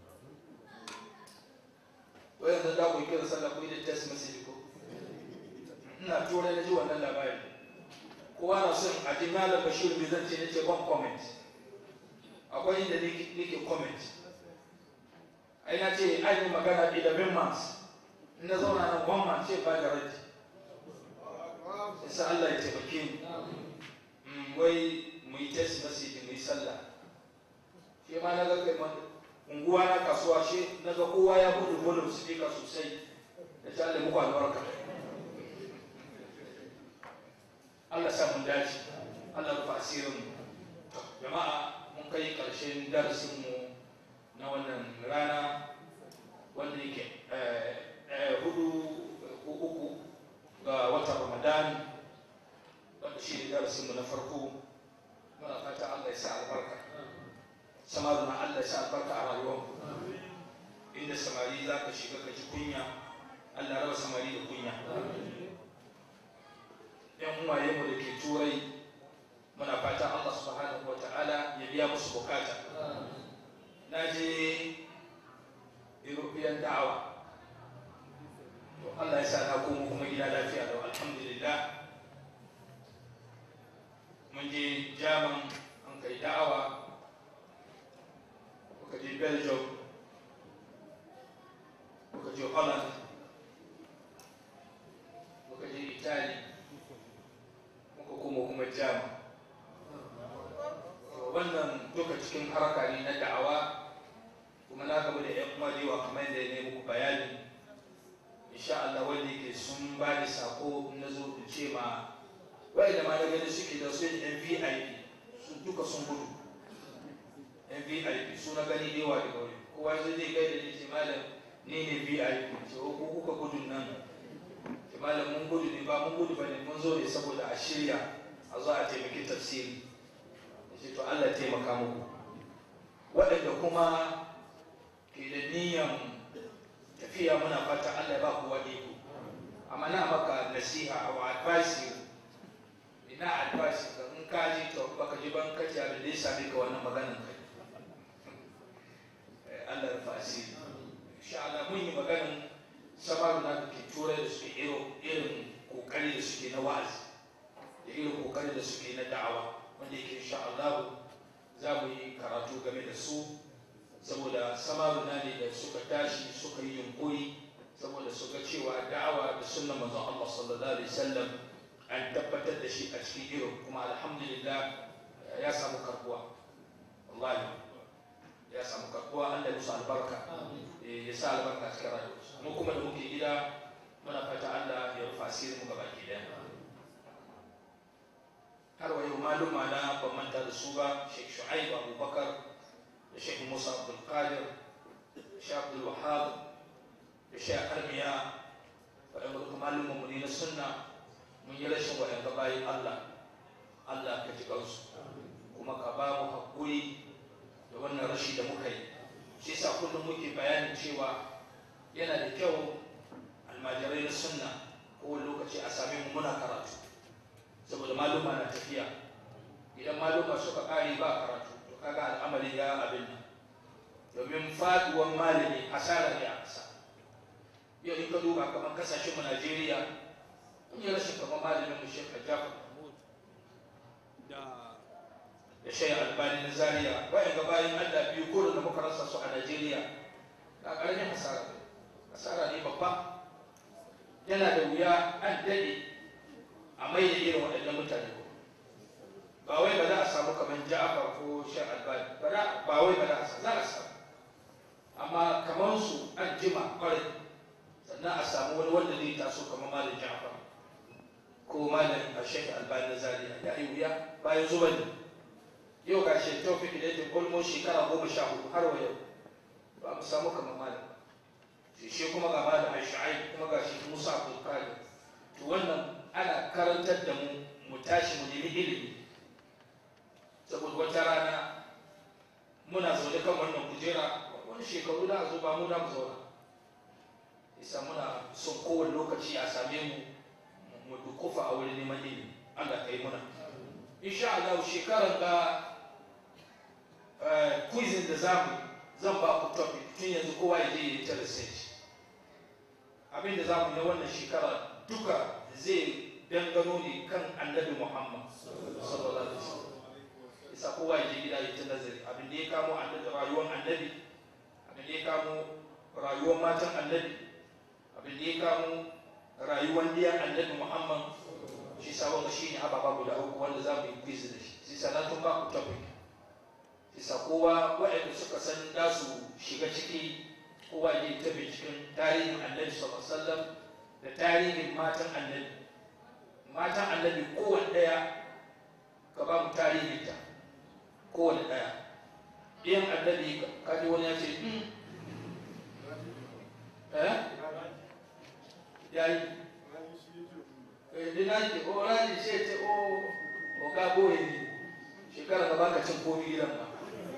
wayan da da ku kira sallah ku da test message ko ina tura na ji wannan labari kowa na son a ji malam bashir bai zan ce nace ban comment akwai inda nake comment ai na ce an yi magana 11 months na zauna na gwamma ce ba da raji sai Allah ya taimake mu wai mu yi test message mu yi sallah shi ma na ga kai unguwa na kasuwa shi na ga kowa ya buɗe volume speaker sosai da ta Allah muku albarka Allah sa mun dace Allah rufa asirin mu jama'a mun kai karshen darasin mu na wannan rana wanda yake hudu uku ga watan ramadan wanda shi ne darasinmu na farko muna fata allah ya sa albarka samaru na allah ya sa albarka a rayuwar inda samari za ka shiga ka ji kunya allah raba samari da kunya yan uwaye mu da ke turai muna fata allah subhanahu wa ta'ala ya biya musu bukata na je european da'awa Allah ya sa na komo kuma gida lafiya da alhamdulillah mun je jaman an kai da'awa muka je belgium muka je holland muka je italy muka komo kuma jaman wannan duka cikin harka ne na da'awa kuma na gaba da 'yan uwa da yawa kamar da ya ne muku bayani insha Allah wanda yake sun ba da sako na zo in ce ma wai da ma na gani suke da su yan VIP sun duka sun gudu yan VIP su na gani da yawa daga wuri kowa zai zai gaida ni ce malam ni ne VIP ce ko kuka gudu nan ce malam mun gudu ne ba mun gudu ba ne mun zo ne saboda a shirya a zo a taimaki tafsiri ce to Allah ya taimaka muku waɗanda kuma ke da niyyar tafiya muna fata Allah ya ba ku wani ku amma na maka nasiha wa advice ina advice ka in ka ji to baka ji ban kace abin da ya same ka wannan maganan kai Allah ya fasi insha Allah mun yi maganan samaru na ke turai da suke irin irin kokari da suke na wa'azi da irin kokari da suke na da'awa wanda yake insha Allah za mu yi karatu game da su saboda samaruna ne da suka tashi suka yi yunkuri saboda su ga cewa da'awa da sunnan manzon Allah sallallahu alaihi wasallam an tabbatar da shi a cikin irin kuma alhamdulillah ya samu karbuwa wallahi ya samu karbuwa Allah ya musu albarka ya sa albarka cikin rayuwa mu kuma da muke gida muna fata Allah ya rufa asirin mu gaba ki daya har wa yau maluma na ban manta da su ba Sheikh Shu'aib Abubakar da Sheikh Musa Abdul Qadir da Sheikh Abdul Wahab da Sheikh Armiya waɗanda duka malumin mu ne na sunna mun yi rashin waɗanda bayan Allah Allah ka ji kansu kuma ka ba mu haƙuri da wannan rashi da muka yi shi yasa kullum muke bayanin cewa yana da kyau almajirai na sunna kowane lokaci a same mu muna karatu saboda maluma na tafiya idan maluma suka ƙare ba karatu to kaga al'amari ya abin nan domin faduwan malami asara ne a ƙasa yau in ka duba kamar kasashen mu Najeriya mun yi rashin kamar malamin mu Sheikh Jafar Mahmud da da Sheikh Albani na Zaria wayan ga bayan Allah biyu ko da muka rasa su a Najeriya ga ƙaramin hasara ne hasara ne babba yana da wuya an daɗe a mai da irin waɗannan mutane ba wai ba za a samu kamar Ja'far ko Sheikh Albani ba ba wai ba za a samu za a samu amma kamar su an jima kwarai sannan a samu wani wanda zai taso kamar malam Ja'far ko malam Sheikh Albani na Zaria ya yi wuya bayan zuba ne yau ga shi Tawfiq Ilayhi almost shekara goma sha hudu har wa yau ba mu samu kamar malam shi shi kuma ga malam Shu'aib kuma ga shi Musa Abdul Qadir to wannan ana karantar da mu mu tashi mu nemi ilimi saboda wata rana muna zaune kan wannan kujera wani shekaru da zo ba mu da mu zauna isa muna son kowane lokaci a same mu mu dukufa a wurin neman ilimi Allah ka yi muna insha Allah shekarar da quizin da zamu zan ba ku topic tun yanzu kowa ya je ya yi ta research abin da zamu yi wannan shekara duka zai dangano ne kan annabi Muhammad sallallahu alaihi wasallam isa kowa ya je gida ya ta nazari abin da ya kamo annabi rayuwar annabi abin da ya kamo rayuwar matan annabi abin da ya kamo rayuwar diyan annabi muhammad shi sa wanda shi ne ababa guda uku wanda za mu yi quiz da shi shi sa na tun ba ku topic shi sa kowa waɗanda suka san da su shiga ciki kowa ya yi ta binciken tarihin annabi sallallahu alaihi wasallam da tarihin matan annabi matan annabi kowanne ɗaya ka ba mu tarihinta kowane ɗaya ɗiyan annabi kaji wani ya ce eh ya yi dina ke o rani ce ce o o ka boye ne shekara da baka cin komi gidan ba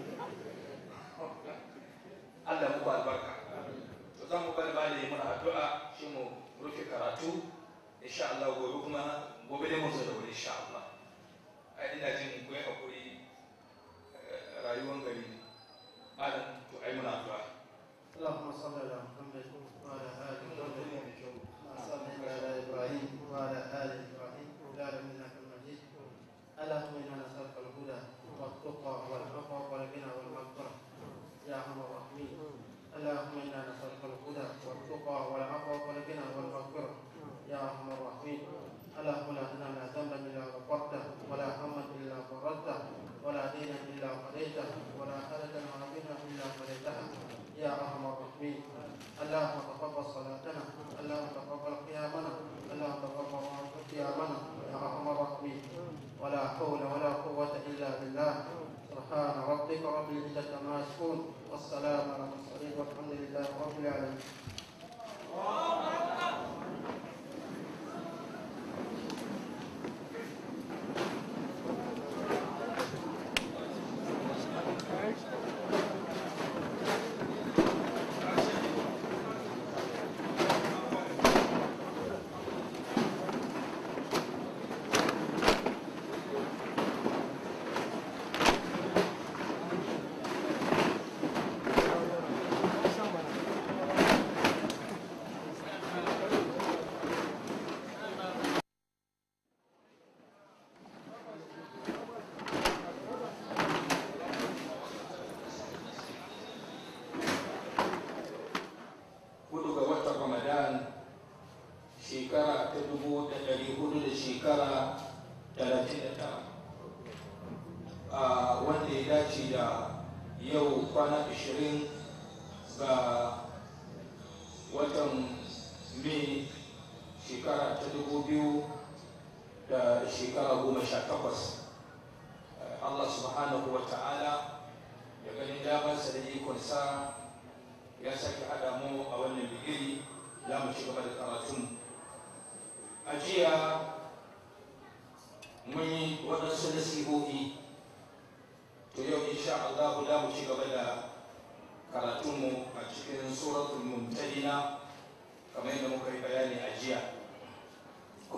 Allah muku albarka to zan mu bari bada yi mana addu'a shi mu rufe karatu insha Allah gobe kuma gobe ne mu zo da wuri insha Allah ai ina jin ku yi hakuri rayuwar gari ne malam to ai muna addu'a اللهم صل على محمد وعلى ال محمد كما صليت على ابراهيم وعلى ال ابراهيم في العالمين انك مجيد اللهم انا نسالك الهدى والتقى والعفو والغنى والمغفره يا ارحم الراحمين اللهم انا نسالك الهدى والتقى والعفو والغنى والمغفره يا ارحم الراحمين اللهم لا تدع لنا ذنبا الا غفرته ولا هما الا فرجته ولا دينا الا قضيته ولا حاجه عظيمه الا قضيتها يا ارحم الراحمين اللهم تقبل صلاتنا اللهم تقبل قيامنا اللهم تقبل قيامنا يا ارحم الراحمين ولا حول ولا قوه الا بالله سبحان ربك رب العزه عما يصفون والسلام على المرسلين والحمد لله رب العالمين hudu ga watan ramadan shekara ta dubu da ɗari hudu da shekara talatin da tara a wanda ya dace da yau kwana ashirin ga watan mai shekara ta dubu biyu da shekara goma sha takwas Allah subhanahu wa ta'ala ya ganin damarsa da ikonsa ya sake haɗa mu a wannan bigiri za mu ci gaba da karatun a jiya mun yi waɗansu nasihohi to yau insha Allah za mu ci gaba da karatunmu a cikin suratul mumtahina kamar yadda muka yi bayani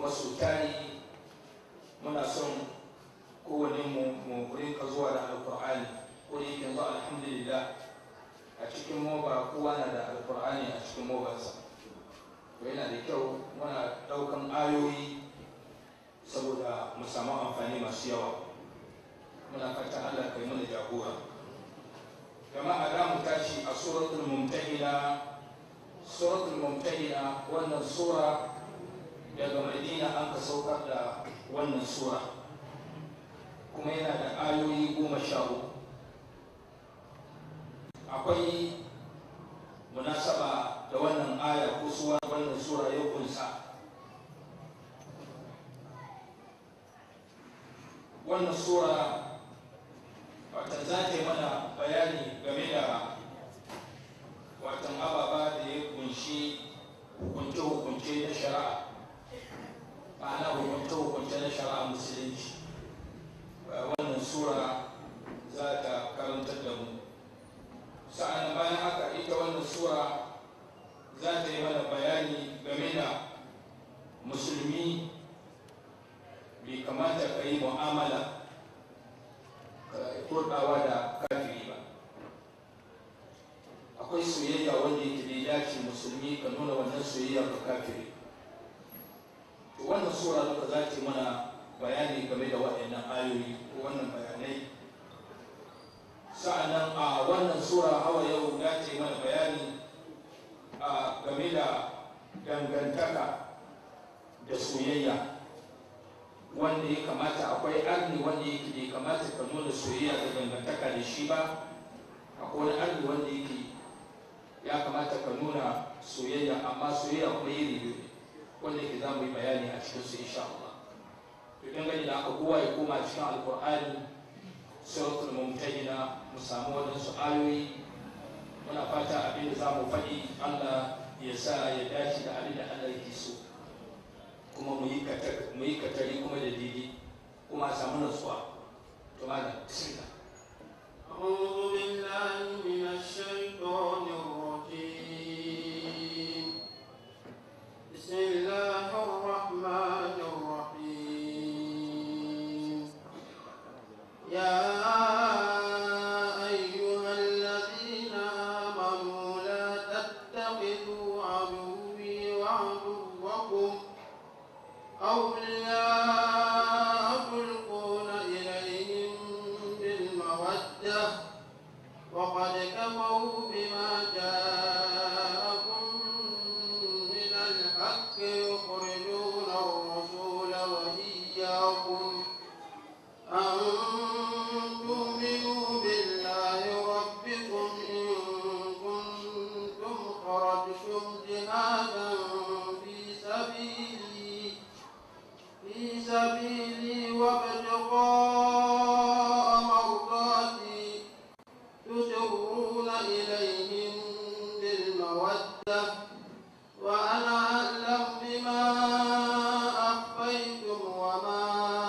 wasu tari muna son kowane mu mu rinka zuwa da alkur'ani ko da yake yanzu alhamdulillah a cikin moba kowa na da alkur'ani a cikin mobansa to yana da kyau muna daukan ayoyi saboda mu samu amfani masu yawa muna fata allah kai mana jagora jama'a da mu tashi a suratul mumtahina suratul mumtahina wannan sura daga madina an ka saukar da wannan sura kuma yana da ayoyi goma sha uku akwai munasaba da wannan aya ko suwa wannan sura ya kunsa wannan sura watan za ta yi mana bayani game da watan ababa da ya kunshi hukunce-hukunce na shari'a ma'ana hukunce-hukunce na shari'a musulunci wannan sura za ta karantar da mu sa'an bayan haka ita wannan sura za ta yi mana bayani game da musulmi bai kamata ka yi mu'amala kurɗawa da kafiri ba akwai soyayya wanda yake bai dace musulmi ka nuna wannan soyayya ga kafiri to wannan sura duka za ta yi mana bayani game da waɗannan ayoyi ko wannan bayanai sa'annan a wannan sura hawa yau ya ce mana bayani a game da dangantaka da soyayya wanda ya kamata akwai arni wanda yake bai kamata ka nuna soyayya da dangantaka da shi ba akwai wani arni wanda yake ya kamata ka nuna soyayya amma soyayya kuma iri biyu ne wanda yake za mu yi bayani a cikin su insha Allah to dangane da aka kowa ya koma cikin alkur'ani suratul mumtahina mu samu wadansu ayoyi muna fata abin da za mu faɗi Allah ya sa ya dace da abin da Allah yake so kuma mu yi katari kuma da daidai kuma a samu nasuwa to malam bismillah أعوذ بالله من الشيطان الرجيم بسم الله الرحمن الرحيم يا أيها الذين آمنوا لا تتخذوا عدوي وعدوكم أولياء تلقون إليهم بالمودة وقد كفروا بما جاءكم من الحق يخرجون الرسول وإياكم أن تؤمنوا بالله ربكم إن كنتم خرجتم جهادا في سبيلي في سبيلي وابتغاء مرضاتي تسرون إليهم بالمودة وأنا أعلم بما أخفيتم وما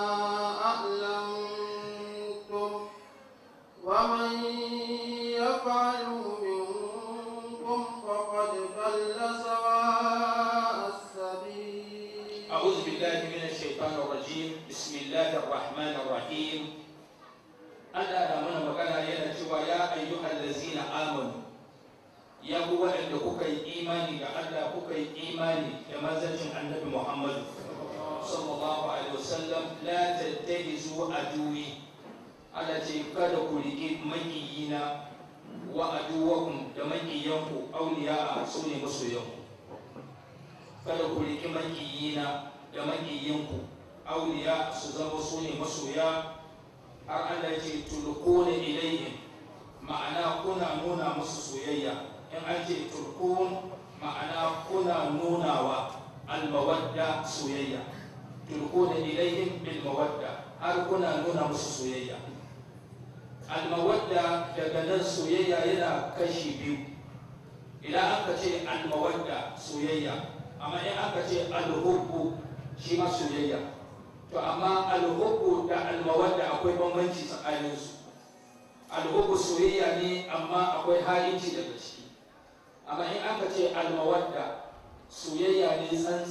أعلنتم ومن يفعله منكم فقد ضل سواء السبيل أعوذ بالله من الشيطان الرجيم بسم الله الرحمن الرحيم Allah na mana magana yana cewa ya ayyuhal lazina amanu ya ku waɗanda kuka yi imani da Allah kuka yi imani da manzancin annabi Muhammad sallallahu alaihi wasallam la tattahizu aduwi Allah ce kada ku riƙe makiyina wa aduwakum da makiyanku auliya a su ne masoyanku kada ku riƙe makiyina da makiyanku auliya su zama su ne masoya har Allah ce tulkuna ilayhim ma'ana kuna nuna musu soyayya in an ce tulkun ma'ana kuna nunawa almawadda soyayya tulkuna ilayhim bil mawadda har kuna nuna musu soyayya almawadda daga nan soyayya yana kashi biyu idan aka ce almawadda soyayya amma in aka ce alhubbu shi ma soyayya to amma alhubbu da almawadda akwai bambanci tsakanin su alhubbu soyayya ne amma akwai halinci daga ciki amma in aka ce almawadda soyayya ne tsantsa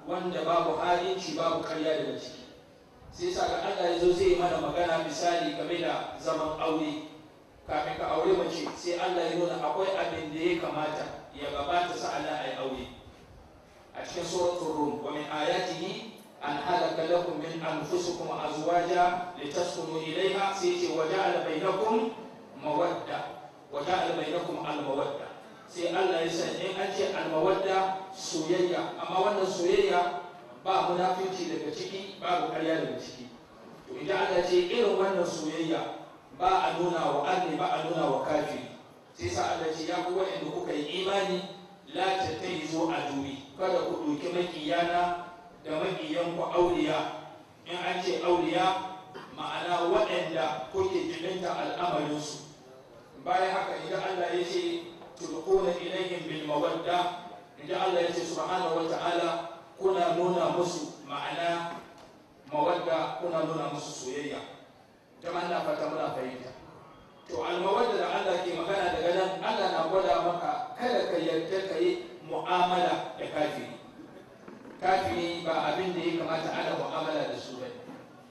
wanda babu halinci babu karya daga ciki sai sa ga Allah ya zo zai mana magana misali game da zaman aure kafin ka aure mace sai Allah ya nuna akwai abin da ya kamata ya gabata sa'annan a yi aure a cikin suratul rum wa min ayatihi an halaka lakum min anfusikum azwaja litaskunu ilayha sai ce wa ja'ala bainakum mawadda wa ja'ala bainakum al-mawadda sai Allah ya san in an ce al-mawadda soyayya amma wannan soyayya ba munafici daga ciki babu karya daga ciki to idan Allah ce irin wannan soyayya ba a nuna wa arni ba a nuna wa kafiri sai sa Allah ce ya ku wa'anda kuka yi imani la tattahizu aduwi kada ku ɗauki makiyana da makiyan ku auliya in an ce auliya ma'ana waɗanda kuke jibinta al'amarinsu bayan haka idan Allah ya ce tulquna ilayhim bil mawadda idan Allah ya ce subhanahu wa ta'ala kuna nuna musu ma'ana mawadda kuna nuna musu soyayya jama'a na fata muna fahimta to almawadda da Allah ke magana daga nan Allah na gwada maka kada ka yarda ka yi mu'amala da kafiri kafiri ba abin da ya kamata ana mu'amala da su bane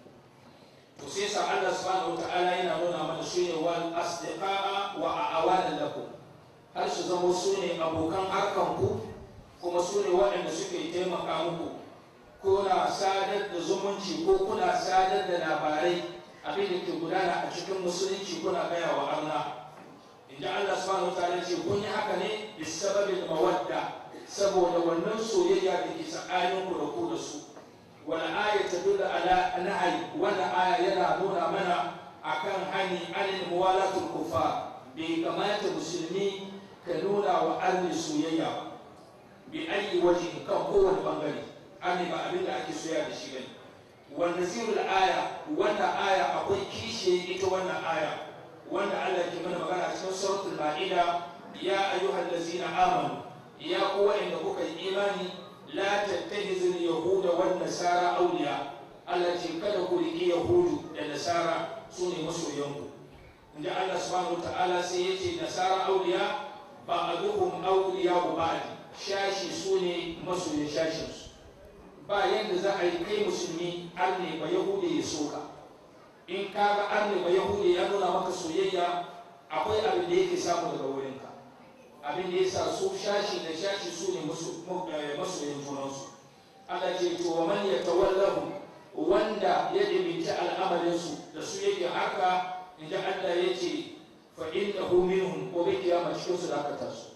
to sai sa Allah subhanahu wata'ala yana nuna mana su ne wal asdiqa'a wa a'awana lakum har su zama su ne abokan harkan ku kuma su ne waɗanda suke taimaka muku kuna sadar da zumunci ko kuna sadar da labarai abin da ke gudana a cikin musulunci kuna gaya wa Allah inda Allah subhanahu wa ta'ala ce kun yi haka ne bi sababin mawadda saboda wannan soyayya da ke tsakanin ku da ku da su wala aya ta dula ala nahi wala aya yana nuna mana akan hani anil muwalatul kufar bai kamata musulmi ka nuna wa arni soyayya ba bi ayi waje kan kowane bangare arni ba abin da ake soya da shi bane wanda zirul aya wanda aya akwai kishe ita wannan aya wanda Allah ke mana magana cikin suratul ma'ida ya ayyuhal ladzina amanu ya ku wa'anda kuka yi imani la tattahizu yahuda wan nasara awliya Allah ce kada ku riki yahudu da nasara su ne masoyanku inda Allah subhanahu ta'ala sai ya ce nasara awliya ba'aduhum awliya wa ba'd shashi su ne masoyan shashinsu ba yadda za a yi kai musulmi arne ba yahude ya soka in ka ga arne ba yahude ya nuna maka soyayya akwai abin da yake samu daga wurinka abin da ya sa su shashi da shashi su ne masoyin junansu Allah ce to wa man yatawallahu wanda ya dibinci al'amarinsu da su yake haka inda Allah ya ce fa innahu minhum ko bi kiyama cikin su da aka taso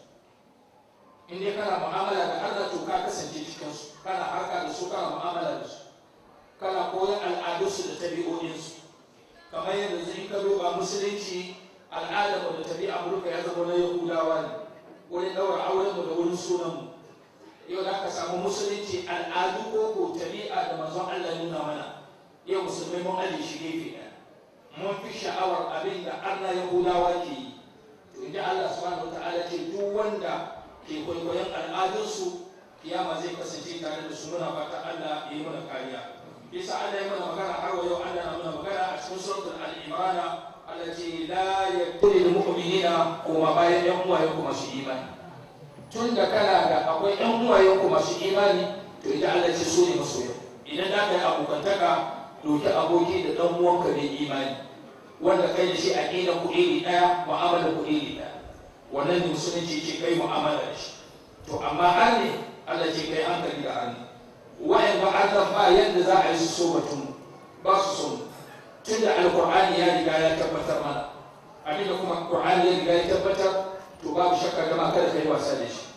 in dai kana mu'amala da Allah to ka kasance cikin su kana harka da su kana mu'amala da su kana koyon al'adunsu da tabi'o'insu kamar yadda zai ka duba musulunci al'adar da tabi'a burka ya zama na yahudawa ne wurin daura auren mu da wurin sunan mu yau da aka samu musulunci al'adu ko ko tabi'a da manzon Allah nuna mana yau musulmai mun aje shi gefe ɗaya mun fi sha'awar abin da Allah yahudawa ke yi to inda Allah subhanahu wa ta'ala ce duk wanda ke kwaikwayon al'adunsu kiyama zai kasance tare da su muna fata Allah ya yi mana kariya bisa Allah ya mana magana har yau Allah na mana magana a cikin suratul al-imran Allah ce la yakuni lil mu'minina kuma bayan yan uwaye ku masu imani tun da kana da akwai yan uwaye ku masu imani to idan Allah ce su ne masoya idan da ka yi abokantaka doki aboki da dan uwanka ne imani wanda kai da shi aqida ku iri daya mu'amala ku iri daya wannan ne musulunci ce kai mu'amala da shi to amma har ne Allah ce kai hankali da hannu wayan ba Allah ba yadda za a yi su so batun ba su so tun da alkur'ani ya riga ya tabbatar mana abin da kuma qur'ani ya riga ya tabbatar to babu shakka gama kada kai wasa da shi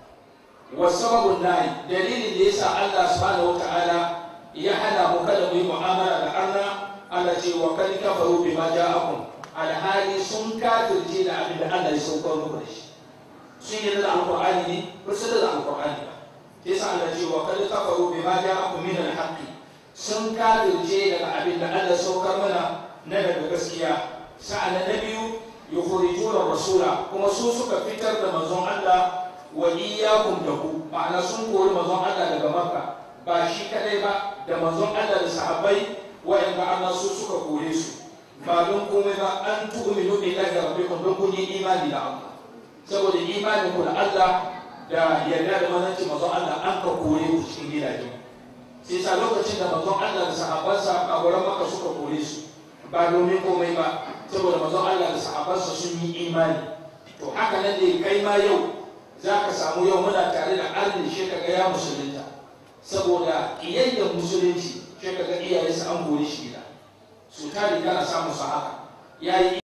wa sababun nahi dalilin da yasa Allah subhanahu wataala ya hana mu kada mu yi mu'amala da Allah Allah ce wa kad kafaru bima ja'akum alhali sun kafirce da abin da Allah ya saukar muku da shi sun yi da alkur'ani ne ba su da alkur'ani ba yasa Allah ce wa kad kafaru bima ja'akum min al-haqq sun kafirce daga abin da Allah saukar mana na daga gaskiya sa'an na biyu yukhrijuna rasula kuma su suka fitar da manzon Allah wa iyyakum da ku ma'ana sun kori manzon Allah daga Makka ba shi kadai ba da manzon Allah da sahabbai wa'anda Allah su suka kore su ba don komai ba an tu'minu billahi rabbikum don kun yi imani da Allah saboda imanin ku da Allah da yarda da manzanci manzon Allah an ka kore ku cikin gidajen sai sa lokacin da manzon Allah da sahabbansa a wurin maka suka kore su ba domin komai ba saboda manzon Allah da sahabbansa sun yi imani to haka nan ne kai ma yau za ka samu yau muna tare da arni shi ka ga ya musulunta saboda ƙiyayyar musulunci shi ka ga iyayensa an kore shi gida su tari kana samu su haka ya yi